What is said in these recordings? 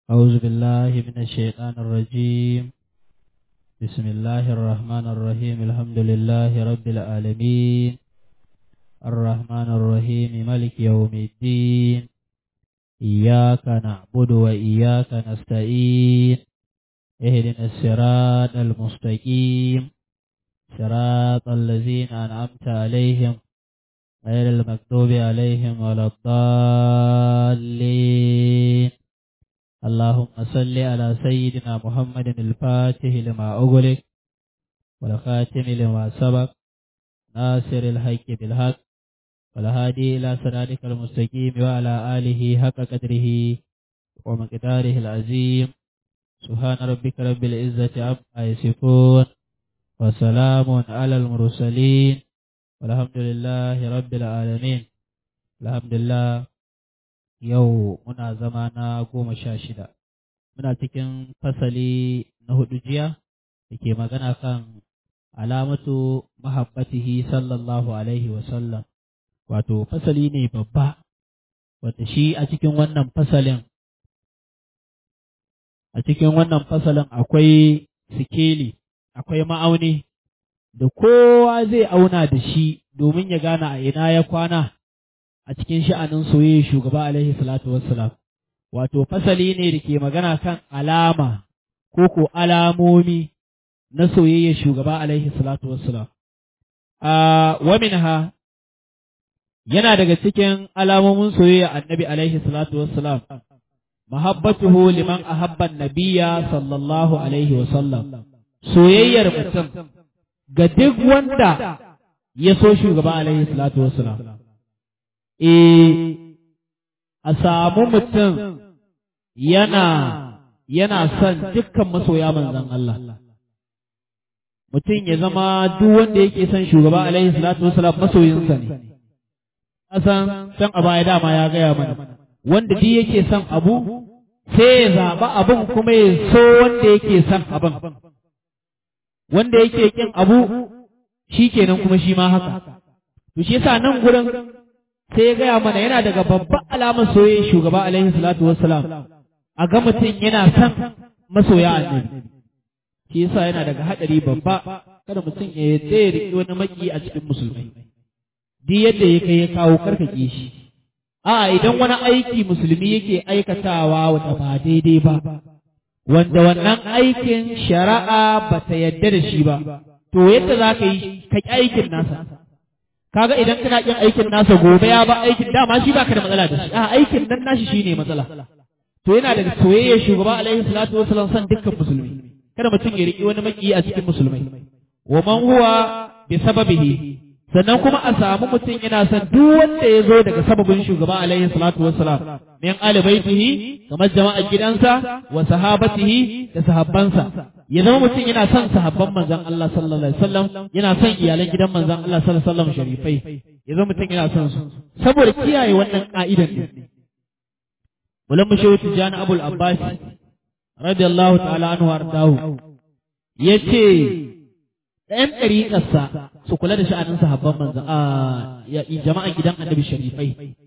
أعوذ بالله من الشيطان الرجيم بسم الله الرحمن الرحيم الحمد لله رب العالمين الرحمن الرحيم ملك يوم الدين إياك نعبد وإياك نستعين اهدنا الصراط المستقيم صراط الذين أنعمت عليهم غير المكتوب عليهم ولا الضالين اللهم صل على سيدنا محمد الفاتح لما أغلق والخاتم لما سبق ناصر الحق بالحق والهادي إلى صراطك المستقيم وعلى آله حق قدره ومقداره العظيم سبحان ربك رب العزة عما يصفون وسلام على المرسلين والحمد لله رب العالمين الحمد لله yau muna zama na goma sha shida muna cikin fasali na hudu jiya da ke magana kan alamatu mahabbatihi sallallahu alaihi wasallam wato fasali ne babba wata shi a cikin wannan fasalin a cikin wannan fasalin akwai sikeli akwai ma'auni da kowa zai auna da shi domin ya gane a ina ya kwana a cikin sha'anin soyayya shugaba alaihi salatu wassalam wato fasali ne da ke magana kan alama ko ko alamomi na soyayya shugaba alaihi salatu wassalam a wa minha yana daga cikin alamomin soyayya annabi alaihi salatu wassalam mahabbatuhu liman ahabba nabiyya sallallahu alaihi wasallam soyayyar mutum ga duk wanda ya so shugaba alaihi salatu wassalam eh a samu mutum yana yana son dukkan masoya manzon Allah mutum ya zama duk wanda yake son shugaba alaihi salatu wasalam masoyinsa ne asan san a baya dama ya gaya mana wanda duk yake son abu sai ya zaɓa abin kuma ya so wanda yake son abin wanda yake kin abu shi kenan kuma shi ma haka to shi yasa nan gurin sai ya gaya mana yana daga babban alamar soyayya shugaba alaihi salatu wassalam a ga mutum yana son masoya annabi shi yasa yana daga hadari babba kada mutum ya yadda ya riƙe wani maki a cikin musulmai duk yadda ya kai ya kawo karkake shi a idan wani aiki musulmi yake aikatawa wata ba daidai ba wanda wannan aikin shari'a ba ta yadda da shi ba to yadda za ka yi ka aikin nasa kaga idan kana yin aikin nasa gobe ya ba aikin dama shi baka da matsala da shi a aikin nan nashi shine matsala to yana daga soyayya shugaba alaihi salatu wasallam san dukkan musulmi kada mutum ya riki wani maki a cikin musulmai wa man huwa bi sababihi sannan kuma a samu mutum yana son duk wanda ya zo daga sababin shugaba alaihi salatu wasallam min ali baitihi kamar jama'ar gidansa wa sahabatihi da sahabbansa ya zama mutum yana son sahabban manzon Allah sallallahu alaihi wasallam yana son iyalan gidan manzon Allah sallallahu alaihi wasallam sharifai ya zama mutum yana son su saboda kiyaye wannan ka'idan ne Mulan Mushehu Tijjani Abul Abbas radiyallahu ta'ala anhu ardahu yace ɗayan ɗariƙarsa su kula da sha'anin sahabban manzon a jama'an gidan annabi sharifai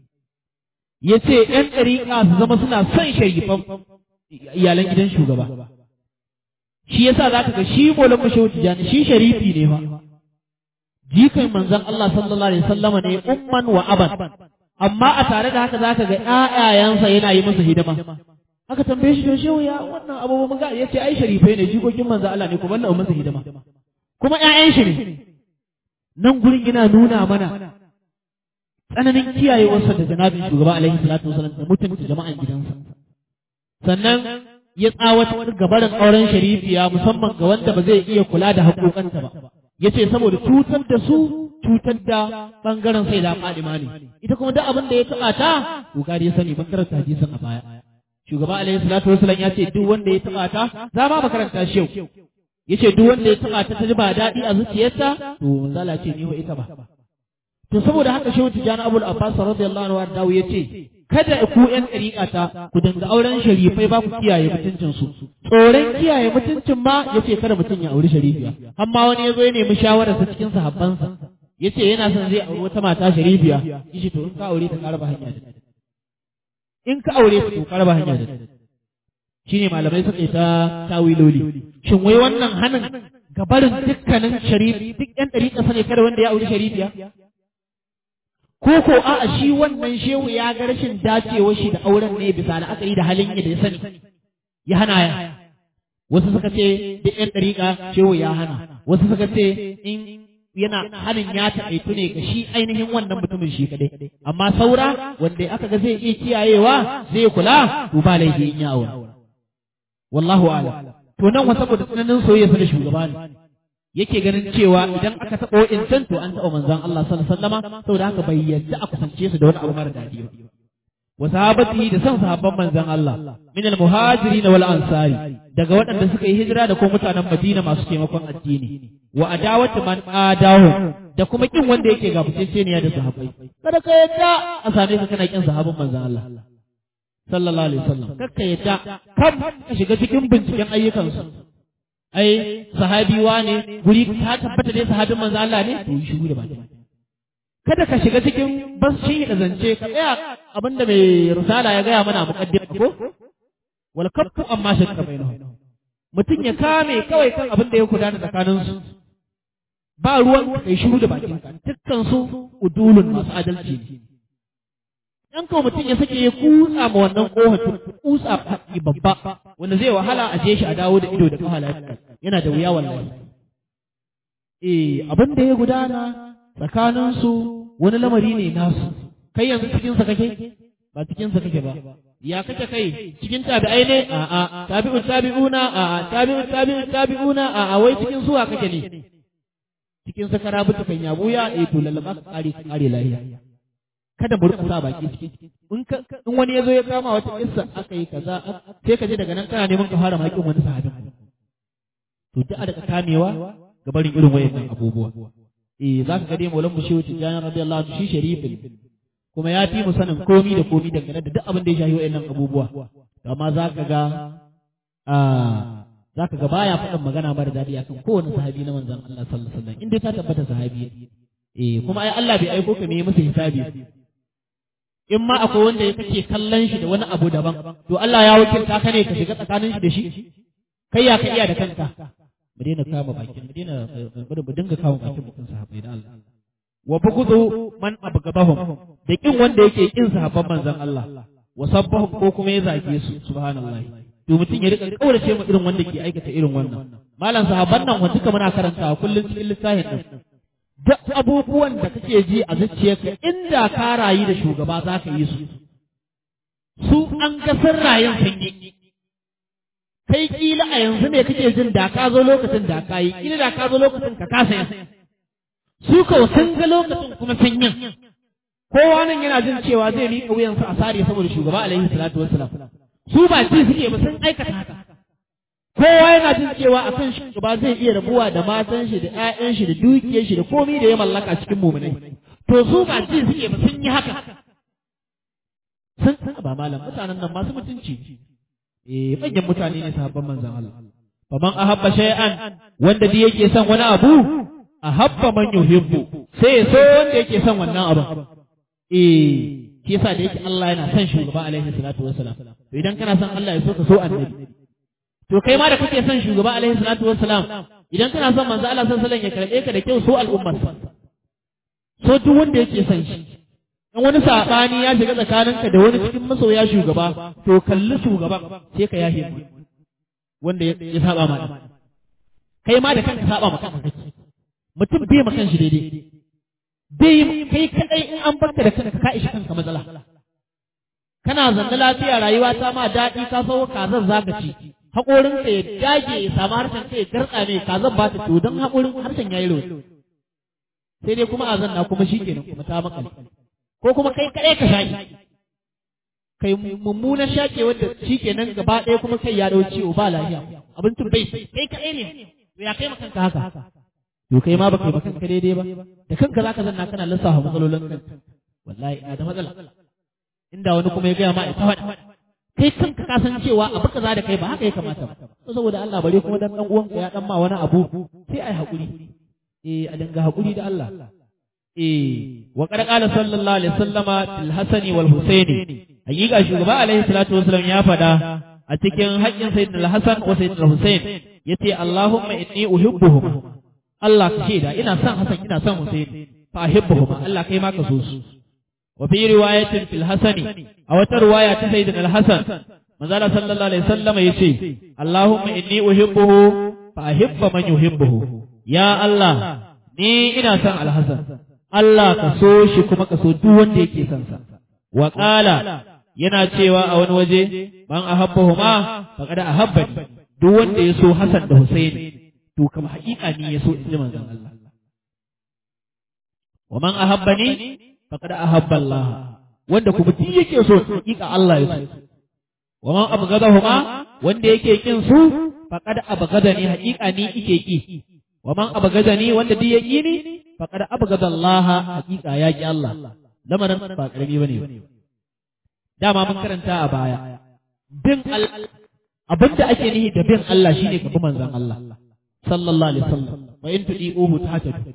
yace ɗan ɗariƙa su zama suna son sharifan iyalan gidan shugaba shi yasa zaka ga shi molan mashawu tijani shi sharifi ne fa jikan manzon Allah sallallahu alaihi wasallama ne umman wa aban amma a tare da haka zaka ga ƴaƴayansa yana yi musu hidima aka tambaye shi to shehu ya wannan abu mun ga yace ai sharifai ne jikokin manzon Allah ne kuma Allah musu hidima kuma ƴaƴan shi ne nan gurin yana nuna mana tsananin kiyayewarsa da janabin shugaba alaihi salatu wasallam da mutunta jama'an gidansa sannan ya tsawatar gabarin auren sharifiya musamman ga wanda ba zai iya kula da haƙoƙanta ba ya ce saboda cutar da su cutar da ɓangaren sai da fadima ne ita kuma duk abin da ya taɓa ta kokari ya sani ban karanta hadisin a baya shugaba alaihi salatu wasallam ya ce duk wanda ya taɓa ta za ma makaranta shi yau ya ce duk wanda ya taɓa ta ta ji ba daɗi a zuciyarsa to manzala ce ni wa ita ba to saboda haka shehu tijjani abul abbas radiyallahu anhu dawo ya ce kada ku ƴan ɗariƙata ku dinga auren sharifai ba ku kiyaye mutuncin su tsoron kiyaye mutuncin ma yace kada mutum ya auri sharifiya amma wani ya zo ya nemi shawarar sa cikin sahabbansa yace yana son zai auri wata mata sharifiya yace to in ka aure ta ka raba hanya da in ka aure ta to ka raba hanya da shine malamai suka yi ta tawiloli shin wai wannan hanin gabarin dukkanin sharif duk yan ɗariƙa sane kada wanda ya auri sharifiya ko ko a'a shi wannan shehu ya ga rashin dacewar shi da auren ne bisa la'akari da halin da ya sani ya hana ya wasu suka ce duk yan ɗariƙa shehu ya hana wasu suka ce in yana hanin ya taƙaitu ne ga shi ainihin wannan mutumin shi kadai amma saura wanda aka ga zai iya kiyayewa zai kula to ba laifi in ya aura wallahu a'lam to nan wa saboda tsananin soyayya da shugaba ne yake ganin cewa idan aka taɓa wa'incan to an taɓa manzon Allah sallallahu alaihi wasallama saboda haka bai yadda a kusance su da wani abu mara daɗi ba wa sahabati da san sahabban manzon Allah min al muhajirin wal ansari daga waɗanda suka yi hijira da kuma mutanen Madina masu taimakon addini wa adawatu man adahu da kuma kin wanda yake gabuceceniya da sahabbai kada ka yadda a same ka kana kin sahabban manzon Allah sallallahu alaihi wasallam kakka yadda kam ka shiga cikin binciken ayyukansu ai sahabi ne guri ta tabbata dai sahabin manzo Allah ne to yi shiru da baki kada ka shiga cikin bas shi da zance ka tsaya abinda mai risala ya gaya mana muqaddima ko wal kaffu amma shakka bainahu mutum ya kame kawai kan abin da ya gudana tsakanin su ba ruwan kai shiru da bakin ka dukkan su udulun masu adalci ne dan kawai mutum ya sake ya kutsa ma wannan kohon kutsa haƙi babba wanda zai wahala a je shi a dawo da ido da kahala yana da wuya wallahi eh abin da ya gudana tsakanin su wani lamari ne nasu kai yanzu cikin sa kake ba cikin sa kake ba ya kake kai cikin tabi'ai ne a a tabi'u tabi'una a a tabi'u tabi'u tabi'una a a wai cikin suwa kake ne cikin sa karabuta kan yabuya eh to lallaba ka kare kare lafiya kada mu rika sa baki ciki in ka in wani yazo ya kama wata kissa aka yi kaza sai ka je daga nan kana neman ka fara makin wani sahabin to duk a daga kamewa ga barin irin wayannan abubuwa eh zaka ga dai maulan mushewu tijani radiyallahu anhu shi sharifin kuma ya fi mu sanin komi da komi dangane da duk abin da ya shafi wayannan abubuwa amma zaka ga a zaka ga baya faɗin magana mara daɗi akan kowane sahabi na manzon Allah sallallahu alaihi wasallam in dai ta tabbata sahabi eh kuma ai Allah bai aiko ka me masa hisabi in ma akwai wanda ya kake kallon shi da wani abu daban to Allah ya wakilta ka ne ka shiga tsakanin shi da shi kai ya ka iya da kanka mu daina kama bakin mu daina mu dinga kama bakin mutum sahabbai da Allah wa bughdu man abgadahum da kin wanda yake kin sahabban manzon Allah wa sabbahum ko kuma ya zage su subhanallahi to mutum ya rika kaurace mu irin wanda ke aikata irin wannan malam sahabban nan wanda duka muna karantawa kullun cikin littafin din duk abubuwan da kake ji a zuciyarka inda ka rayu da shugaba za ka yi su su an ga sun rayun sun yi kai kila a yanzu ne kake jin da ka zo lokacin da ka yi kila da ka zo lokacin ka kasa yin su kawo sun ga lokacin kuma sun yin kowa nan yana jin cewa zai miƙa wuyansa a sare saboda shugaba alaihi salatu wassalam su ba ji suke ba sun aikata haka kowa yana jin cewa a kan shugaba zai iya rabuwa da matan shi da ƴaƴan shi da dukiyar shi da komai da ya mallaka cikin muminai to su ba ji suke ba sun yi haka sun ba malam mutanen nan masu mutunci eh manyan mutane ne sahabban manzon Allah faman ahabba shay'an wanda da yake son wani abu ahabba man yuhibbu sai so wanda yake son wannan abu eh shi yasa da yake Allah yana son shugaba alaihi salatu wassalam to idan kana son Allah ya so ka so annabi to kai ma da kake son shugaba alaihi salatu wassalam idan kana son manzo Allah sallallahu alaihi wasallam ya karbe ka da kyau so al'ummar so duk wanda yake son shi in wani sabani ya shiga tsakaninka da wani cikin masoya shugaba to kalli shugaban sai ka yahe wanda ya saba ma kai ma da kanka saba ma kanka mutum bai ma kanshi daidai bai kai kadai in an barka da kanka ka ishi kanka matsala kana zanne lafiya rayuwa ta ma daɗi ka sauka kazan zaka ci haƙorin ka ya dage ya samu harshen ka ya garka ne kazan ba ta to don haƙorin harshen ya yi rauni sai dai kuma a zanna kuma shi kenan kuma ta makale ko kuma kai kaɗai ka shaƙi kai mummunan shaƙe wanda shi kenan gaba ɗaya kuma kai ya ɗau ciwo ba lafiya abincin bai kai kaɗai ne to ya kai makanka haka to kai ma baka yi makanka daidai ba da kanka zaka zanna kana lissafa matsalolin kanka wallahi ina da matsala inda wani kuma ya gaya ma ita faɗa kai kanka ka san cewa abu kaza da kai ba haka ya kamata ba saboda Allah bare kuma dan dan uwanka ya dan ma wani abu sai ai hakuri eh a dinga hakuri da Allah eh wa qad qala sallallahu alaihi wasallama fil hasani wal husaini hakika shugaba alaihi salatu wasallam ya fada a cikin haƙƙin sayyidina al-Hasan wa sayyidina Hussein yace Allahumma inni uhibbuhum Allah ka shaida ina son Hasan ina son Hussein fa uhibbuhum Allah kai ma ka so su wa fi riwayatin fil Hasani a wata riwaya ta sayyidina al-Hasan manzo Allah sallallahu alaihi wasallam yace Allahumma inni uhibbuhu fa uhibba man yuhibbuhu ya Allah ni ina son al-Hasan Allah ka so shi kuma ka so duk wanda yake son sa wa qala yana cewa a wani waje man ahabbahuma faqad ahabbani duk wanda ya so Hassan da Hussein to kam haƙiƙa ni ya so in ji manzon Allah wa man ahabbani faqad ahabba Allah wanda kuma duk yake so haƙiƙa Allah ya so wa man abghadahuma wanda yake kin su faqad abghadani haƙiƙa ni yake ki wa man abghadani wanda duk yake ni faqad abghada Allah haƙiƙa ya ki Allah lamarin ba karami bane dama mun karanta a baya bin abin da ake nihi da bin Allah shine ka bi manzon Allah sallallahu alaihi wasallam wa in tudiuhu tahtadu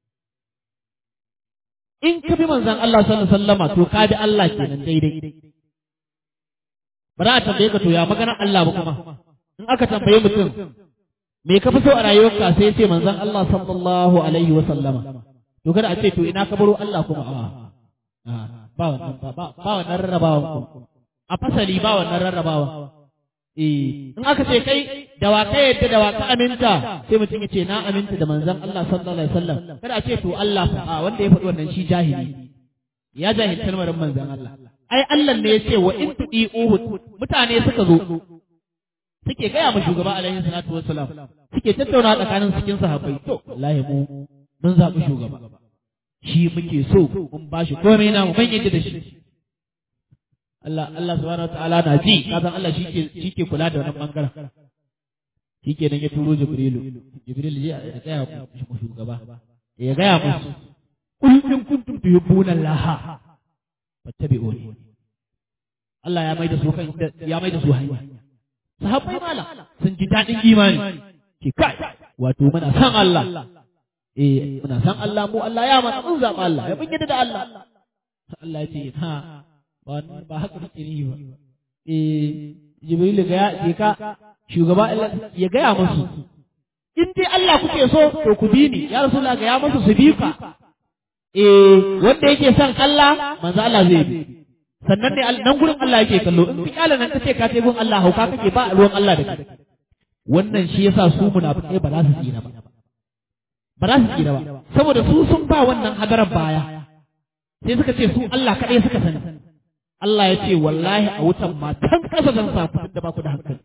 in ka bi manzon Allah sallallahu alaihi wasallama to ka bi Allah kenan daidai ba za a tambaye ka to ya maganar Allah ba kuma in aka tambaye mutum me ka fi so a rayuwarka sai ya ce manzon Allah sallallahu alaihi wasallama to kada a ce to ina ka baro Allah kuma a ba wannan ba ba wannan rarrabawa a fasali ba wannan rarrabawa eh in aka ce kai da wa kai yadda da wa ka aminta sai mutum ya ce na aminta da manzon Allah sallallahu alaihi wasallam kada a ce to Allah fa a wanda ya faɗi wannan shi jahili ya jahilci kalmarin manzon Allah ai Allah ne ya ce wa in tudi uhud mutane suka zo suke gaya ma shugaba alaihi salatu wassalam suke tattauna tsakanin cikin sahabbai to wallahi mu mun zaɓi shugaba shi muke so mun ba shi komai na mu ban yadda da shi Allah Allah subhanahu wataala na ji kazan Allah shike shike kula da wannan bangaren shike nan ya turo Jibrilu Jibril ya tsaya ku shugaba ya gaya musu kul in kuntum tuhibbuna Allah fattabi'uni Allah ya maida su kan ya maida su hanya sahabbai mala sun ji dadin imani ke kai wato muna san Allah eh muna san Allah mu Allah ya mana mun zaba Allah ya bin da Allah Allah ya ce ha ba ba haka kake ni ba eh Jibril ga ya ka shugaba ya gaya musu in dai Allah kuke so to ku bi ni ya Rasulullah ga ya musu su bi ka eh wanda yake son Allah manzo Allah zai bi sannan ne nan gurin Allah yake kallo in fi kala nan kace ka ce gun Allah hauka kake ba ruwan Allah da kai wannan shi yasa su munafikai ba za su tsira ba ba za su tsira ba saboda su sun ba wannan hadarar baya sai suka ce su Allah kaɗai suka sani Allah ya ce wallahi a wutan ma can ƙasa zan sa ku da ba ku da hankali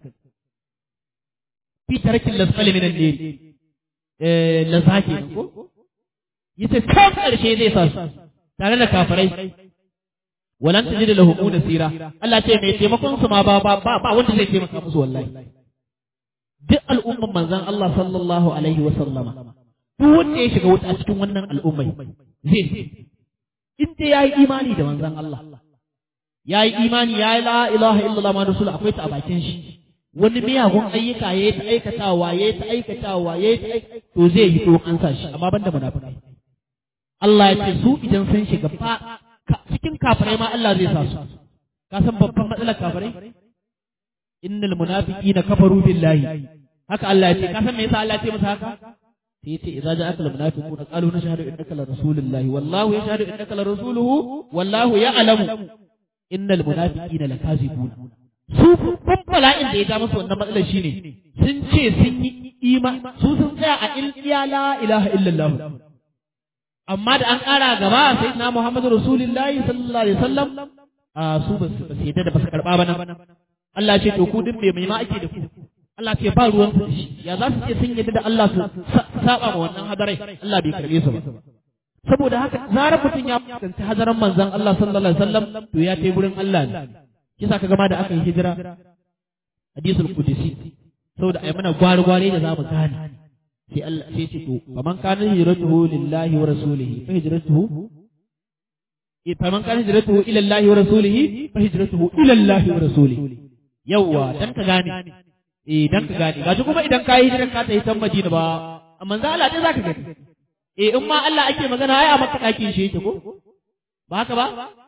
fi tarkin lasfali minan ne eh lazaki ko yace can ƙarshe zai sa su tare da kafirai walan tajid lahum nasira Allah ce mai taimakon su ma ba ba ba wanda zai taimaka musu wallahi duk al'umman manzon Allah sallallahu alaihi wa sallama duk wanda ya shiga wuta cikin wannan al'ummai zai in dai yayi imani da manzon Allah yayi imani yayi la ilaha illallah ma rasul akwai ta a bakin shi wani miyagun ayyuka yayi ta aikatawa yayi ta aikatawa yayi ta to zai yi to an sa shi amma banda munafikai Allah ya ce su idan sun shiga fa cikin kafirai ma Allah zai sa su ka san babban matsalar kafirai innal munafiqina kafaru billahi haka Allah ya ce ka san me yasa Allah ya ce musu haka sai yace idza ja'aka al munafiquna qalu nashhadu innaka la rasulullahi wallahu yashhadu innaka la rasuluhu wallahu ya'lamu innal munafiqina lakazibun su kun bala'in da ya ga musu wannan matsalar shine sun ce sun yi ima su sun tsaya a ilmiya la ilaha illallah amma da an ƙara gaba sai na Muhammadu Rasulullahi sallallahu alaihi wasallam a su ba su yadda da ba su karɓa ba nan Allah ce to ku din me mai ma ake da ku Allah ce ba ruwan su ya za su ce sun yadda da Allah su saba ma wannan hadarai Allah bai karbe su ba saboda haka zarar mutum ya fuskanci hadaran manzon Allah sallallahu alaihi wasallam to ya tai gurin Allah ne kisa ka gama da aka yi hijira hadisul qudsi saboda ai mana gwari-gwari da zamu gane sai Allah sai ce to faman kana hijratuhu lillahi wa rasulihi fa hijratuhu faman kana hijratuhu ila Allah wa rasulihi fa hijratuhu ila Allah wa rasulihi yawa dan ka gane eh dan ka gane gaji kuma idan ka yi hijiran ka ta yi tan Madina ba amma za Allah dai zaka gani eh in ma Allah ake magana ai a maka dakin shi yake ko ba haka ba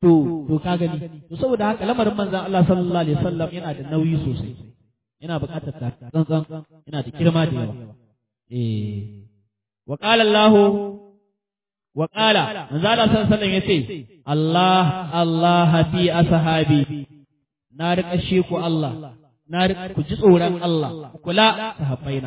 to to ka gani to saboda haka lamarin manzon Allah sallallahu alaihi wasallam yana da nauyi sosai yana buƙatar ta tsantsan yana da girma da yawa eh wa qala Allah wa qala manzon Allah sallallahu alaihi wasallam yace Allah Allah fi ashabi na riƙa sheku Allah na riƙa ku ji tsoron Allah kula sahabbaina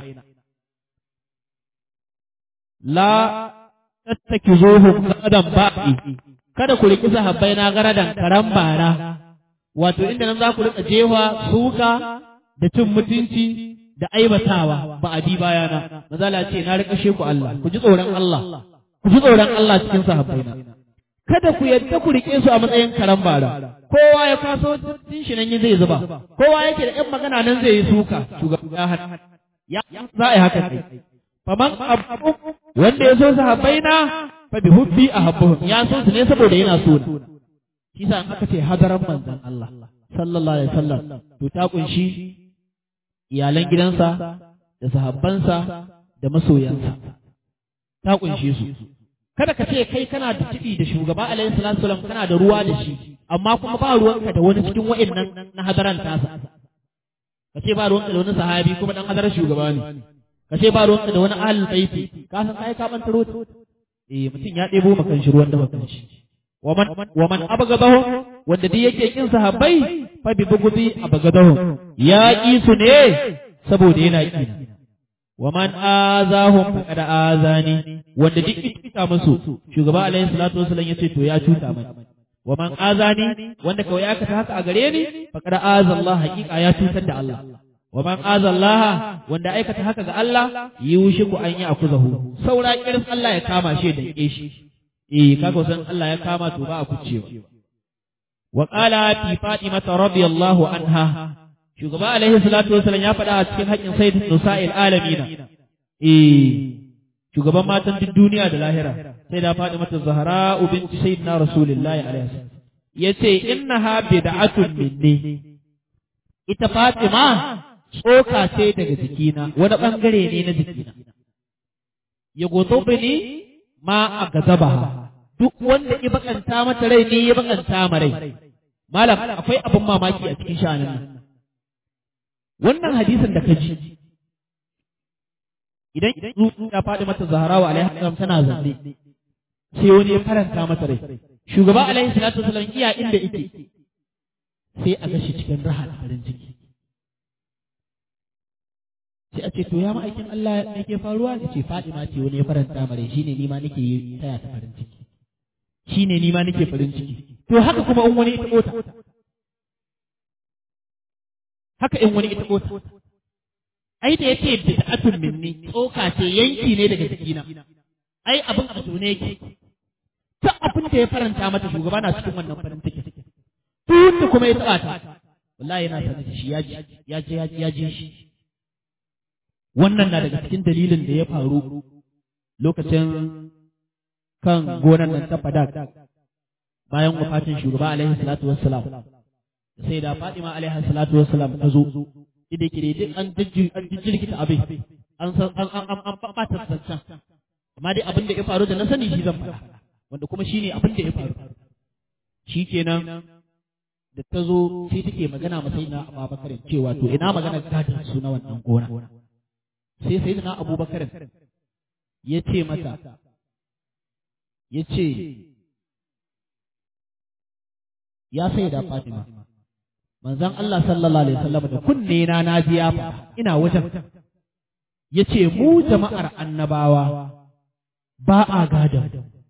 la tattakizuhum qadan ba'i kada ku riki sahabbai na garadan karan bara wato inda nan za ku rika jewa suka da cin mutunci da aibatawa ba a bi bayana mazala ce na rika sheku Allah ku ji tsoron Allah ku ji tsoron Allah cikin sahabbai na kada ku yadda ku rike su a matsayin karan bara kowa ya kwaso tun shi nan zai zuba kowa yake da yan magana nan zai yi suka shugaba ya za a yi haka kai faman abu wanda ya so sahabbai na fa bi hubbi ahabbuhum ya so su ne saboda yana so na shi sa an aka ce hadaran manzon Allah sallallahu alaihi wasallam to ta kunshi iyalan gidansa da sahabbansa da masoyansa ta kunshi su kada ka ce kai kana da tibi da shugaba alaihi salatu wasallam kana da ruwa da shi amma kuma ba ruwanka da wani cikin wa'annan na hadaran tasa ka ce ba ruwanka da wani sahabi kuma dan hadarar shugaba ne ka ce ba ruwanka da wani ahlul baiti ka san kai ka bantaro eh mutum ya ɗebo makan shi ruwan da makan shi waman waman abgadahu wanda duk yake kin sahabbai fa bi bugudi abgadahu ya ki su ne saboda yana ki waman azahum faqad azani wanda duk ita musu shugaba alaihi salatu wasallam yace to ya cuta mai waman azani wanda kawai aka ta haka a gare ni faqad azallahu haqiqa ya cutar da Allah wa man azallaha wanda aikata haka ga Allah yushiku an yi akuzahu saura kirin Allah ya kama shi da ke shi eh kaga san Allah ya kama to ba a kucewa wa qala fi fatima radiyallahu anha shugaba alaihi salatu wasallam ya faɗa a cikin haƙin sayyidin nusa'il alamina eh shugaban matan duk duniya da lahira sai da fatima zahra binti sayyidina rasulullahi alaihi wasallam yace innaha bid'atun minni ita fatima tsoka ce daga jikina wani ɓangare ne na jikina ya goto bini ma a gazaba duk wanda ya bakanta mata rai ne ya bakanta ma rai malam akwai abin mamaki a cikin sha'anin nan wannan hadisin da ka ji idan tsuntsu ya faɗi mata zaharawa alaihi salam tana zanne sai wani ya faranta mata rai shugaba alaihi salatu wasallam iya inda yake sai a gashi cikin raha da farin ciki sai a ce to ya ma'aikin Allah me ke faruwa ya ce Fatima ce wani ya faranta mare shine ni ma nake yi taya ta farin ciki shine ni ma nake farin ciki to haka kuma in wani ita kota haka in wani ita kota ai da yace bid'atun minni tsoka ce yanki ne daga jikina ai abin a ne yake ta abin da ya faranta mata shugaba na cikin wannan farin ciki tun da kuma ya taba ta wallahi yana sanar da shi ya ji ya ji ya ji shi wannan na daga cikin dalilin da ya faru lokacin kan gonan nan ta fadak bayan wafatin shugaba alaihi salatu wassalam sai da Fatima alaihi salatu wassalam ta zo idan kire duk an jijji an jijjirkita abin an san an an an an bata tsantsan amma dai abin da ya faru da na sani shi zan faɗa wanda kuma shine abin da ya faru shikenan da ta zo sai take magana masai na Abubakar cewa to ina magana gadin su na wannan gona sai sai na abubakar ya ce mata ya ce ya sai da fatima manzan Allah sallallahu alaihi wasallam da kunne na na ji ya ina wajen ya ce mu jama'ar annabawa ba a gadon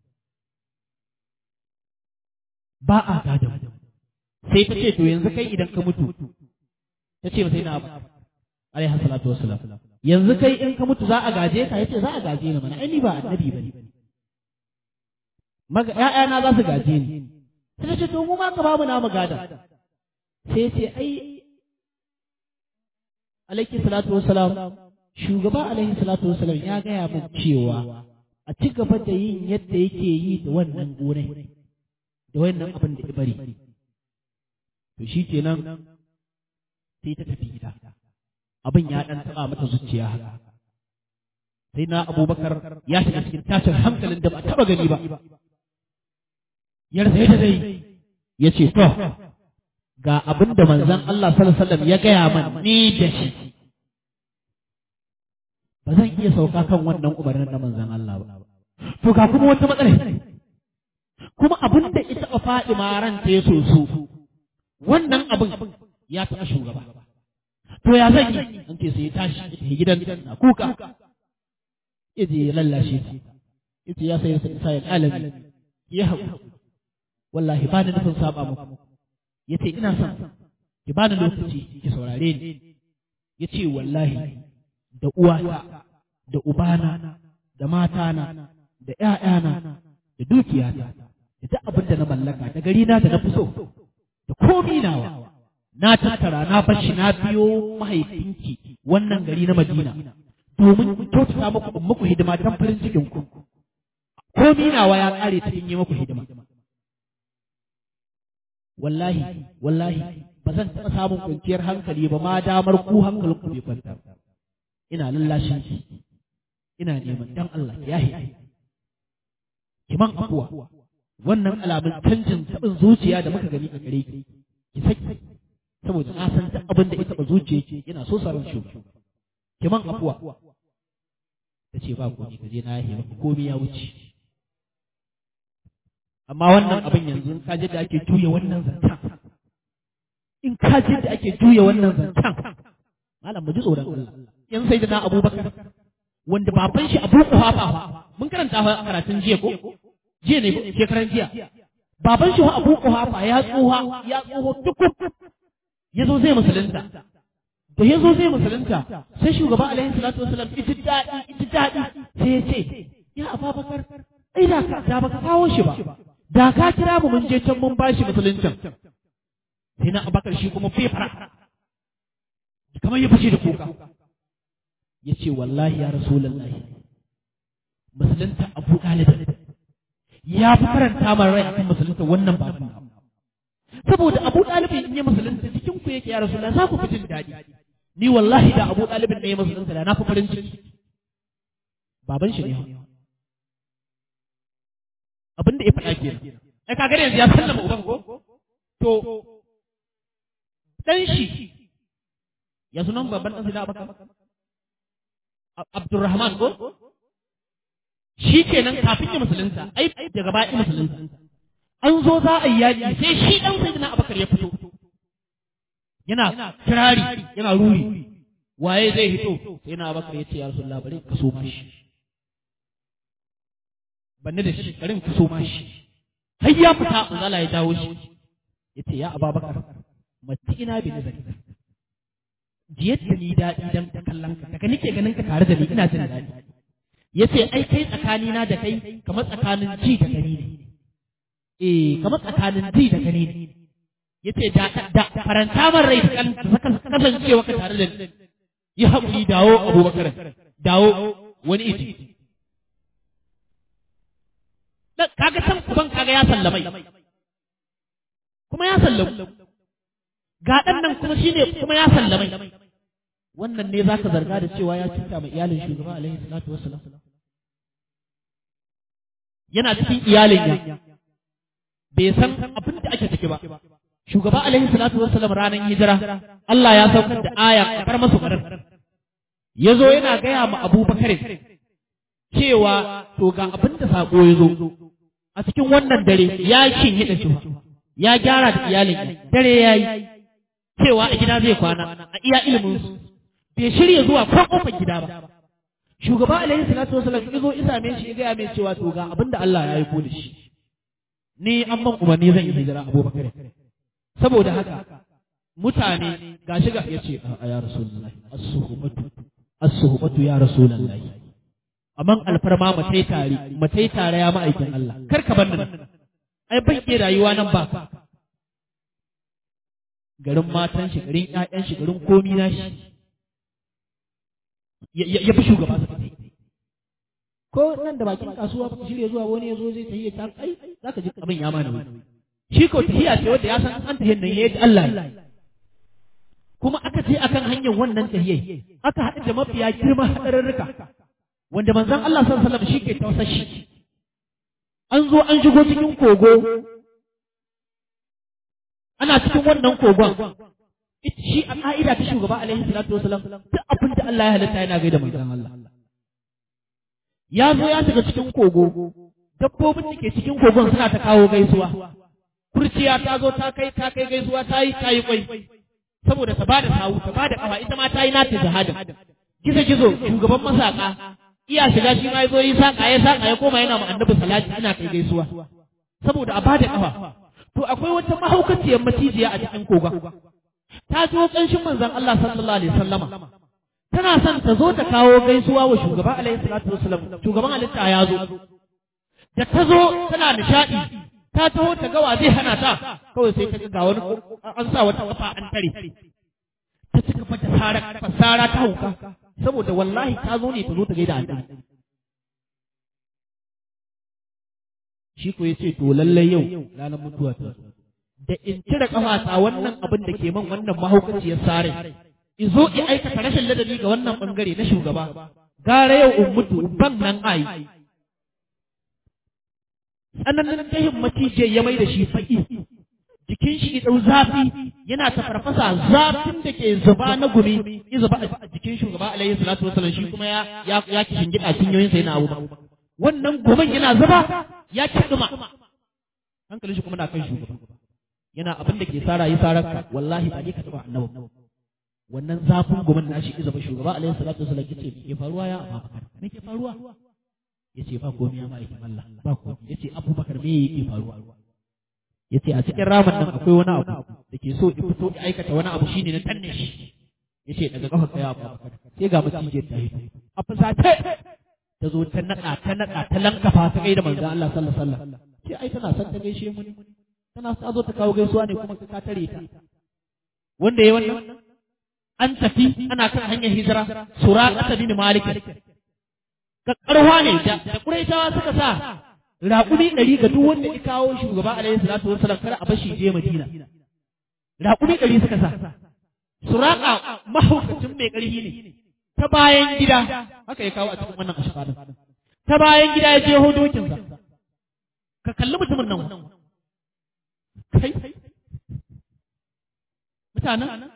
ba a gadon sai ta ce to yanzu kai idan ka mutu ta ce sai na abu alaihi salatu wassalam yanzu kai in ka mutu za a gaje ka yace za a gaje ni mana ai ni ba annabi bane maga ƴaƴana za su gaje ni sai ce to mu ma ka ba mu namu gada sai ce ai alaihi salatu wassalam shugaba alaihi salatu wassalam ya gaya min cewa a ci gaba da yin yadda yake yi da wannan gonai da wannan abin da ya bari to shikenan sai ta tafi gida abin ya ɗan taɓa mata zuciya haka sai na abubakar ya shiga cikin tashin hankalin da ba taɓa gani ba ya rasa yadda zai ya ce to ga abin da manzon Allah sallallahu alaihi wasallam ya gaya man ni da shi ba zan iya sauka kan wannan umarnin na manzon Allah ba to ga kuma wata matsala kuma abin da ita a Fadima ran ta so su wannan abin ya taɓa shugaba to ya zan yi an ce sai ya tashi ya gidan na kuka ya je ya lallashe ta ya ce ya sayar sa ya alami ya haƙu wallahi ba ni nufin saba muku ya ce ina son ki ba ni lokaci ki saurare ni ya ce wallahi da uwata da ubana da matana da ƴaƴana da dukiyata da duk abin da na mallaka da gari na da na fi so da komi nawa na tattara na bashi na biyo mahaifinki wannan gari na Madina domin kyautata muku in muku hidima don farin cikin ku komi nawa ya kare cikin yi muku hidima wallahi wallahi ba zan taɓa samun kwanciyar hankali ba ma damar ku hankalin ku bai kwanta ina lallashin ki ina neman dan Allah ya yi kiman akuwa wannan alamun canjin taɓin zuciya da muka gani a gare ki ki saki saboda na san duk abin da ya taɓa zuciya yana so saran shugaba kiman akuwa ta ce ba komai ka je na yahe maka komai ya wuce amma wannan abin yanzu in ka ji da ake juya wannan zancen in ka ji da ake juya wannan zancen malam mu ji tsoron Allah yan sai da na Abubakar wanda baban shi Abu Quhafa mun karanta a karatun jiya ko jiya ne shekaran jiya baban shi Abu Quhafa ya tsoha ya tsoho tukuk yazo zai musulunta da yazo zai musulunta sai shugaba alaihi salatu wasallam ita dadi ita dadi sai ya ce ya Abubakar ai da ka da baka kawo shi ba da ka kira mu mun je can mun bashi musuluncin sai na abakar shi kuma fefara kamar ya fashe da kuka ya ce wallahi ya rasulallahi musulunta abu ɗalibin ya fi karanta min rai akan musulunta wannan ba saboda abu ɗalibin in yi musulunta cikin ku yake ya rasulallahi za ku fi jin daɗi ni wallahi da abu ɗalibin ne ya musulunta da na fi farin ciki baban shi ne abin da ya faɗa ke ai kaga yanzu ya sallama uban ko to dan shi ya sunan babban dan sida abaka Abdurrahman ko shi kenan kafin ya musulunta ai daga baya musulunta an zo za a yi yaƙi sai shi dan sayyidina Abubakar ya fito yana kirari yana ruri waye zai hito sai na Abubakar ya ce ya Rasulullah bari ka so mashi banne da shi garin ka so mashi har ya fita manzala ya dawo shi yace ya ababakar mati ina bi nazari jiyar da ni daɗi dan ta kallon ka daga nike ganin ka tare da ni ina jin daɗi yace ai kai tsakani na da kai kamar tsakanin ji da gani ne eh kamar tsakanin ji da gani ne yace da da faranta man rai kan kasancewa ka tare da ni yi haƙuri dawo abubakar dawo wani iji kaga can kuban kaga ya sallamai kuma ya sallamu ga ɗan nan kuma shine kuma ya sallamai wannan ne zaka zarga da cewa ya cuta mai iyalin shugaba alaihi salatu wassalam yana cikin iyalin ya bai san abin da ake ciki ba shugaba alaihi salatu wassalam ranar hijira Allah ya saukar da aya a kar masu garin yazo yana gaya ma Abubakar cewa to ga abin da sako ya zo a cikin wannan dare ya shin hida shi ya gyara da iyalin dare ya yi cewa a gida zai kwana a iya ilimin su bai shirya zuwa ko kofar gida ba shugaba alaihi salatu wasallam ya zo isa mai shi ya gaya mai cewa to ga abin da Allah ya yi da shi ni an man umarni zan yi hijira abubakar saboda haka mutane gashi ga ya ce a ya rasulullahi as-suhbatu as-suhbatu ya rasulullahi amman alfarma matai tare matai tare ya ma'aikin Allah kar ka bar nan ai ban ke rayuwa nan ba garin matan shi garin ƴaƴan shi garin komi na shi ya fi shugaba su tafi ko nan da bakin kasuwa ba shirya zuwa wani ya zo zai tafiye ta ai zaka ji abin ya mana wani shi ko tahiya ce wanda ya san an tahiyan nan yayi Allah kuma aka ce akan hanyar wannan tahiyai aka haɗu da mafiya girma haɗarurruka wanda manzon Allah sallallahu alaihi wasallam shi ke tausashi an zo an shigo cikin kogo ana cikin wannan kogon shi a ka'ida ta shugaba alaihi salatu wasalam duk abin da Allah ya halitta yana gaida manzon Allah ya zo ya shiga cikin kogo dabbobin da ke cikin kogon suna ta kawo gaisuwa kurciya ta zo ta kai ta kai gaisuwa ta yi ta yi kwai saboda ta bada sawu ta bada kafa ita ma ta yi nata jihadin gizo gizo shugaban masaka iya shiga shi ma yazo yi saka ya saka ya koma yana ma annabi salati ina kai gaisuwa saboda a bada kafa to akwai wata mahaukaciyar macijiya a cikin kogon ta zo kanshin manzon Allah sallallahu alaihi wasallama tana son ta zo ta kawo gaisuwa wa shugaba alaihi salatu wasallam shugaban halitta ya zo da ta zo tana nishadi ta taho ta gawa zai hana ta kawai sai ka ga wani an sa wata kafa an tare ta ci gaba da sara fasara ta hauka saboda wallahi ta zo ne ta zo ta gaida annabi shi ko yace to lallai yau ranar mutuwa ta da in cire kafata wannan abin da ke man wannan mahaukaciyar sare in zo in aikata rashin ladabi ga wannan bangare na shugaba gara yau in mutu ban nan ai tsananin tahin macijiyar ya mai da shi faƙi jikin shi ɗau zafi yana ta farfasa zafin da ke zuba na gumi ya zuba a jikin shugaba alaihi salatu wasallam shi kuma ya ya ya kishin gida cinyoyinsa yana abu wannan gumin yana zuba ya kiɗuma hankalin shi kuma na kan shugaba yana abin da ke sara yi sarar ka wallahi ba ni ka taɓa annabi wannan zafin gumin nashi ya zuba shugaba alaihi salatu wasallam yace me ke faruwa ya abubakar me ke faruwa yace ba komai ya ma'aikin Allah ba komai yace abubakar me yake faruwa yace a cikin ramin nan akwai wani abu da ke so ya fito ya aikata wani abu shine na tanne shi yace daga kafa kai abubakar sai ga macije ta hito a fusace ta zo ta naɗa ta naɗa ta lankafa ta gaida manzon Allah sallallahu alaihi wasallam ce ai tana son ta gaishe mu ne tana ta zo ta kawo gaisuwa ne kuma ka tare ta wanda yayi wannan an tafi ana kan hanyar hijira sura ta bin malik kakkarwa ne da Quraishawa suka sa raƙumi ɗari ga duk wanda ya kawo shugaba alaihi salatu wasallam kar a bashi je Madina raƙumi ɗari suka sa suraka mahaukacin mai ƙarfi ne ta bayan gida haka ya kawo a cikin wannan ashfadin ta bayan gida ya je dokinsa ka kalli mutumin nan kai mutanen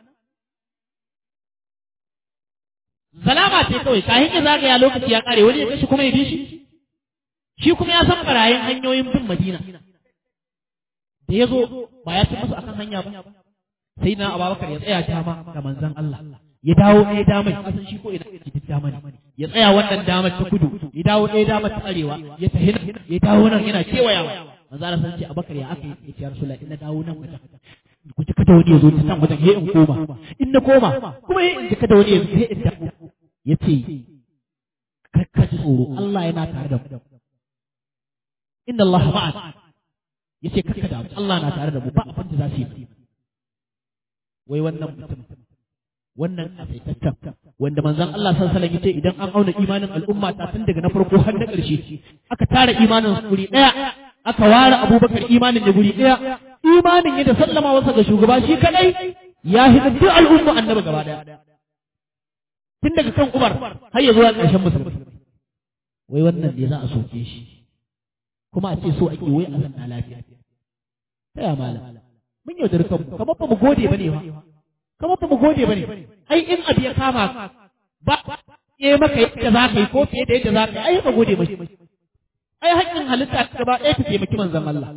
zalama ce kawai kayan ya zagaya lokaci ya kare wani ya kashi kuma ya bi shi shi kuma ya san barayin hanyoyin bin madina da ya zo ba ya ci musu akan hanya ba sai na ababakar ya tsaya dama ga manzon Allah ya dawo ɗaya damar kasan shi ko ina ke dama ne ya tsaya wannan damar ta kudu ya dawo ɗaya damar ta arewa ya tafi nan ya dawo nan yana kewayawa manzo Allah san ce abakar ya aka yi ya rasulullah ina dawo nan wajen ku ji kada wani ya zo ta san wajen ya in koma in na koma kuma ya in ji kada wani ya zo ya in dawo ya ce ka ji tsoro Allah yana tare da mu inna Allah ma'an ya ce kakka da Allah na tare da mu ba abin da za su yi wai wannan mutum wannan asaitaccen wanda manzon Allah sallallahu alaihi wasallam yace idan an auna imanin al'umma ta tun daga na farko har na ƙarshe aka tara imanin su guri daya aka ware Abubakar imanin da guri daya imanin ya da sallama wasa ga shugaba shi kadai ya hidda duk al'umma annabi gaba daya tun daga kan Umar har ya zuwa ƙarshen musulmi wai wannan ne za a soke shi kuma a ce so ake wai a zanna lafiya ta ya malam mun yaudar kanmu kamar ba mu gode bane ba kamar ba mu gode bane ai in abu ya kama ba ya maka yadda za ka yi ko fiye da yadda za ka yi ai ka gode mashi ai haƙƙin halitta ta gaba ɗaya ta taimaki manzon Allah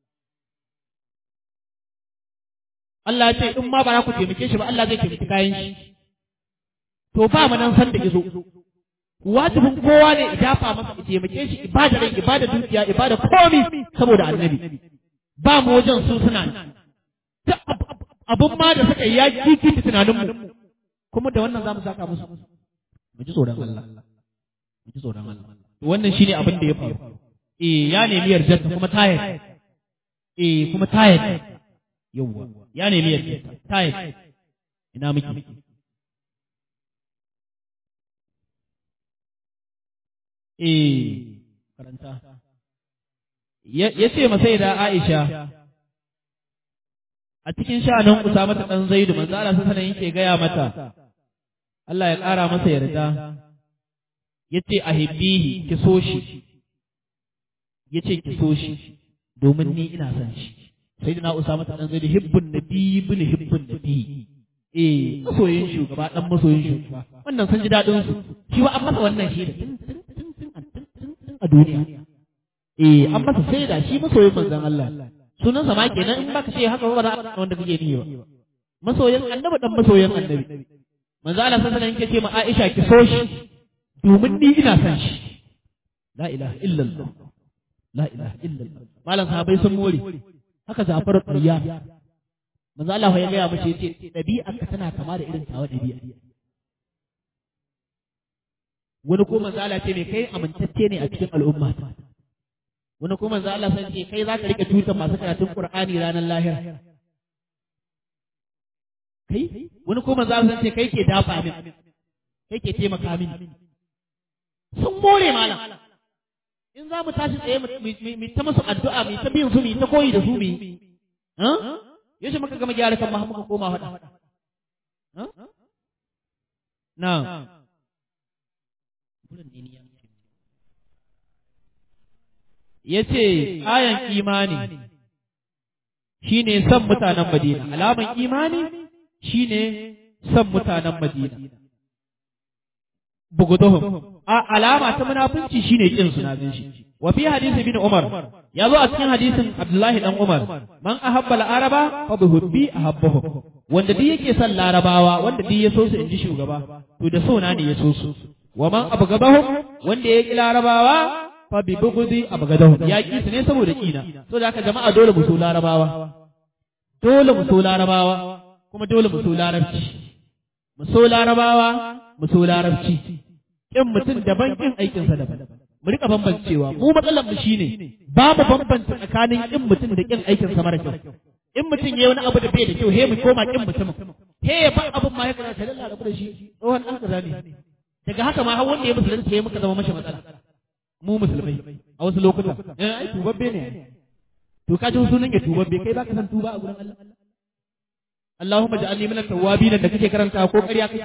Allah ya ce in ma ba za ku taimake shi ba Allah zai taimaki kayan shi to ba mu nan san da izo wajibin kowa ne idafa masa ya taimake shi ibada rai ibada dukiya ibada komi saboda annabi ba mu wajen su suna abun ma da suka yi ya kiki tunaninmu kuma da wannan za mu saka musu mu ji tsoron Allah mu ji tsoron Allah wannan shine abin da ya faru eh ya nemi yarda kuma ta yarda eh kuma ta yarda yawwa ya nemi yarda ta yarda ina miki eh karanta ya ce masai da Aisha a cikin sha'anin Usama ta dan Zaidu manzo Allah sallallahu yake gaya mata Allah ya ƙara masa yarda yace ahibbihi ki so shi yace ki so shi domin ni ina son shi sayyidina usama ta dan zai hibbun nabi ibn hibbun nabi eh masoyin shugaba dan masoyin shugaba wannan sun ji dadin su shi ba an masa wannan shi da a duniya eh an masa sai da shi masoyin manzon Allah sunan sa ma kenan in baka ce haka ba za a wanda kake niyo masoyin annabi dan masoyin annabi manzo Allah sallallahu alaihi wasallam yake ce ma Aisha ki so shi domin ni ina son shi la ilaha illallah la ilaha illallah malam sahabbai sun more haka Ja'far Qariya manzo Allah ya gaya mace yace dabi'ar ka tana kama da irin tawa dabi'a wani ko manzo Allah ce me kai amintacce ne a cikin al'umma wani ko manzo Allah sai ce kai zaka rike tutar masu karatun Qur'ani ranar lahira kai wani ko manzo Allah ce kai ke dafa min kai ke taimaka min sun more malam in za mu tashi tsaye mu ta musu addu'a mu ta bin su mu ta koyi da su mu yaushe muka gama gyara kan muka koma hada na ya ce ayan imani shine son mutanen madina alaman imani shine son mutanen madina buguduhum a alama ta munafunci shine kin su na shi wa fi hadisi bin umar ya zo a cikin hadisin abdullahi dan umar man ahabba al-araba fa bihubbi ahabbahu wanda duk yake son larabawa wanda duk ya so su inji shugaba to da so na ne ya so su wa man abgadahum wanda ya ki larabawa fa bi bugudi abgadahum ya ki su ne saboda kina so da haka jama'a dole mu so larabawa dole mu so larabawa kuma dole mu so larabci mu so larabawa mu so larabci kin mutum daban kin aikinsa daban mu rika bambancewa mu matsalar mu shine ba mu bambanta tsakanin kin mutum da kin aikinsa mara kyau in mutum yayi wani abu da bai da kyau he mu koma kin mutumin he ya ba abun ma ya kana ta lalla rabu da shi tsohon dan kaza ne daga haka ma har wanda ya musulunta ya muka zama mashi matsala mu musulmai a wasu lokutan eh ai tubabbe ne to ka ji sunan ya tubabbe kai baka san tuba a gurin Allah Allahumma ja'alni minat tawwabin da kake karanta ko ƙarya kake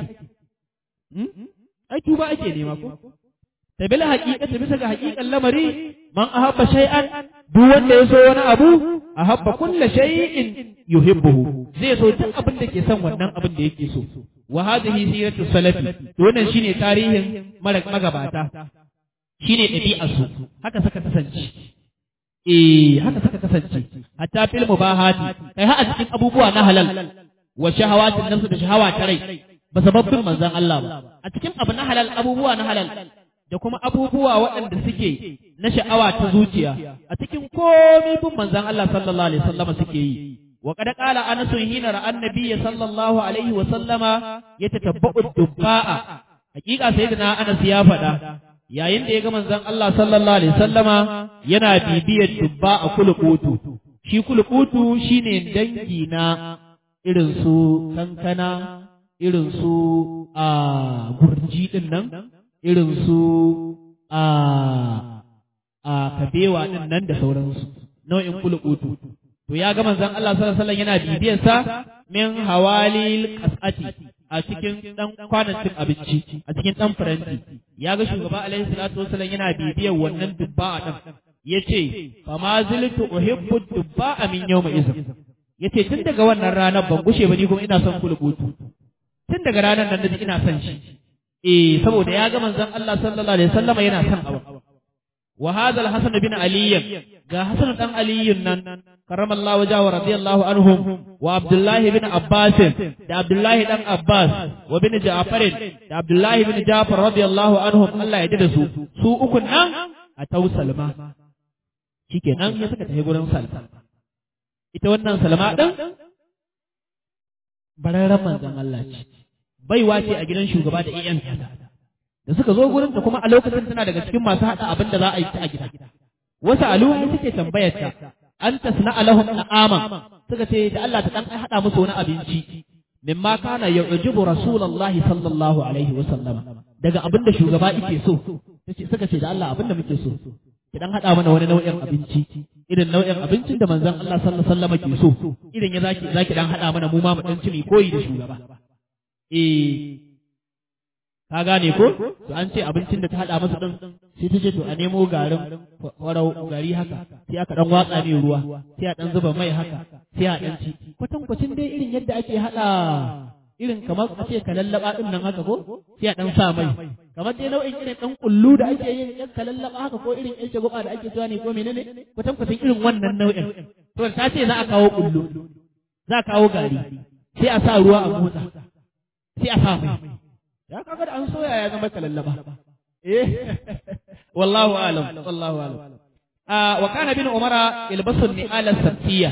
ai tuba ake nema ko ta bil haqiqati bisa ga haqiqan lamari man ahabba shay'an duk wanda ya so wani abu ahabba kullu shay'in yuhibbuhu zai so duk abin da ke son wannan abin da yake so wa hadhihi siratu salafi to wannan shine tarihin magabata shine ɗabi'ar su haka suka kasance eh haka suka kasance hatta fil mubahati kai har a cikin abubuwa na halal wa shahawatin nafsu da shahawa ta rai ba sababbin manzan Allah ba a cikin abu na halal abubuwa na halal da kuma abubuwa waɗanda suke na sha'awa ta zuciya a cikin komi bin manzan Allah sallallahu alaihi wasallama suke yi wa qad qala anas hina ra'a annabiyya sallallahu alaihi wasallama yatatabba'u dubba'a hakika sayyidina Anas ya faɗa yayin da ya ga manzan Allah sallallahu alaihi wasallama yana bibiyar dubba a kulukutu shi kulukutu shine dangi na irin su kankana irin su a gurji ɗin nan, irin su a a kabewa ɗin nan da sauransu, nau'in kulukutu. To ya ga manzon Allah sallallahu alaihi yana bibiyar sa min hawalil qas'ati a cikin dan kwanan cin abinci a cikin dan faranti ya ga shugaba alaihi salatu wasallam yana bibiyar wannan dubba din yace fa ma ziltu uhibbu dubba min yawma izin yace tun daga wannan ranar ban gushe ba ni kuma ina son kulukutu tun daga ranar nan naji ina son shi eh saboda ya ga manzon Allah sallallahu alaihi wasallam yana son abu wa hadha al-hasan bin ali ga hasan dan ali nan karamallahu wajhahu radiyallahu anhum wa abdullah bin abbas da abdullah dan abbas wa bin ja'far da abdullah bin ja'far radiyallahu anhum Allah ya da su su uku nan a tau salma shikenan ya saka tafi gurin salma ita wannan salma din bararren manzon Allah ce baiwa ce a gidan shugaba da iyan da suka zo gurin ta kuma a lokacin tana daga cikin masu haɗa abin da za a yi ta a gida wasu alumu suke tambayar ta an tasna alahum na'aman suka ce da Allah ta dan haɗa musu wani abinci mimma kana yu'jibu rasulullahi sallallahu alaihi wa sallama daga abin da shugaba yake so suka ce da Allah abin da muke so ki dan haɗa mana wani nau'in abinci irin nau'in abincin da manzon Allah sallallahu alaihi wasallam ke so idan ya zaki zaki dan haɗa mana mu ma mu dan ci koyi da shugaba eh ka gane ko to an ce abincin da ta hada masa din sai ta ce to a nemo garin farau gari haka sai aka dan watsa mai ruwa sai a dan zuba mai haka sai a dan ci kwatankwacin dai irin yadda ake hada irin kamar a ce kalallaba din nan haka ko sai a dan sa mai kamar dai nau'in irin dan kullu da ake yin yan kalallaba haka ko irin yan shagwaba da ake cewa ne ko menene kwatankwacin irin wannan nau'in to ta ce za a kawo kullu za a kawo gari sai a sa ruwa a motsa sai a sa mai ya kaga da an soya ya zama kalallaba eh wallahu alam wallahu alam ah wa kana bin umara ilbasun ni ala sabtiya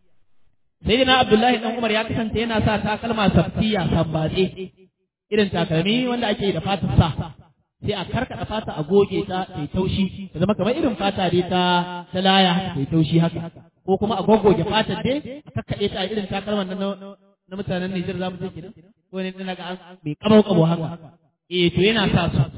sayyidina abdullahi dan umar ya kasance yana sa takalma sabtiya sambatse irin takalmi wanda ake da fatar sa sai a karkada fata a goge ta ta taushi ta zama kamar irin fata dai ta ta laya haka ta taushi haka ko kuma a goggoge fatar dai a kakkade ta irin takalman na na mutanen Nijar zamu ce kenan ko ne ina ga an bai kabau kabo haka eh to yana sa su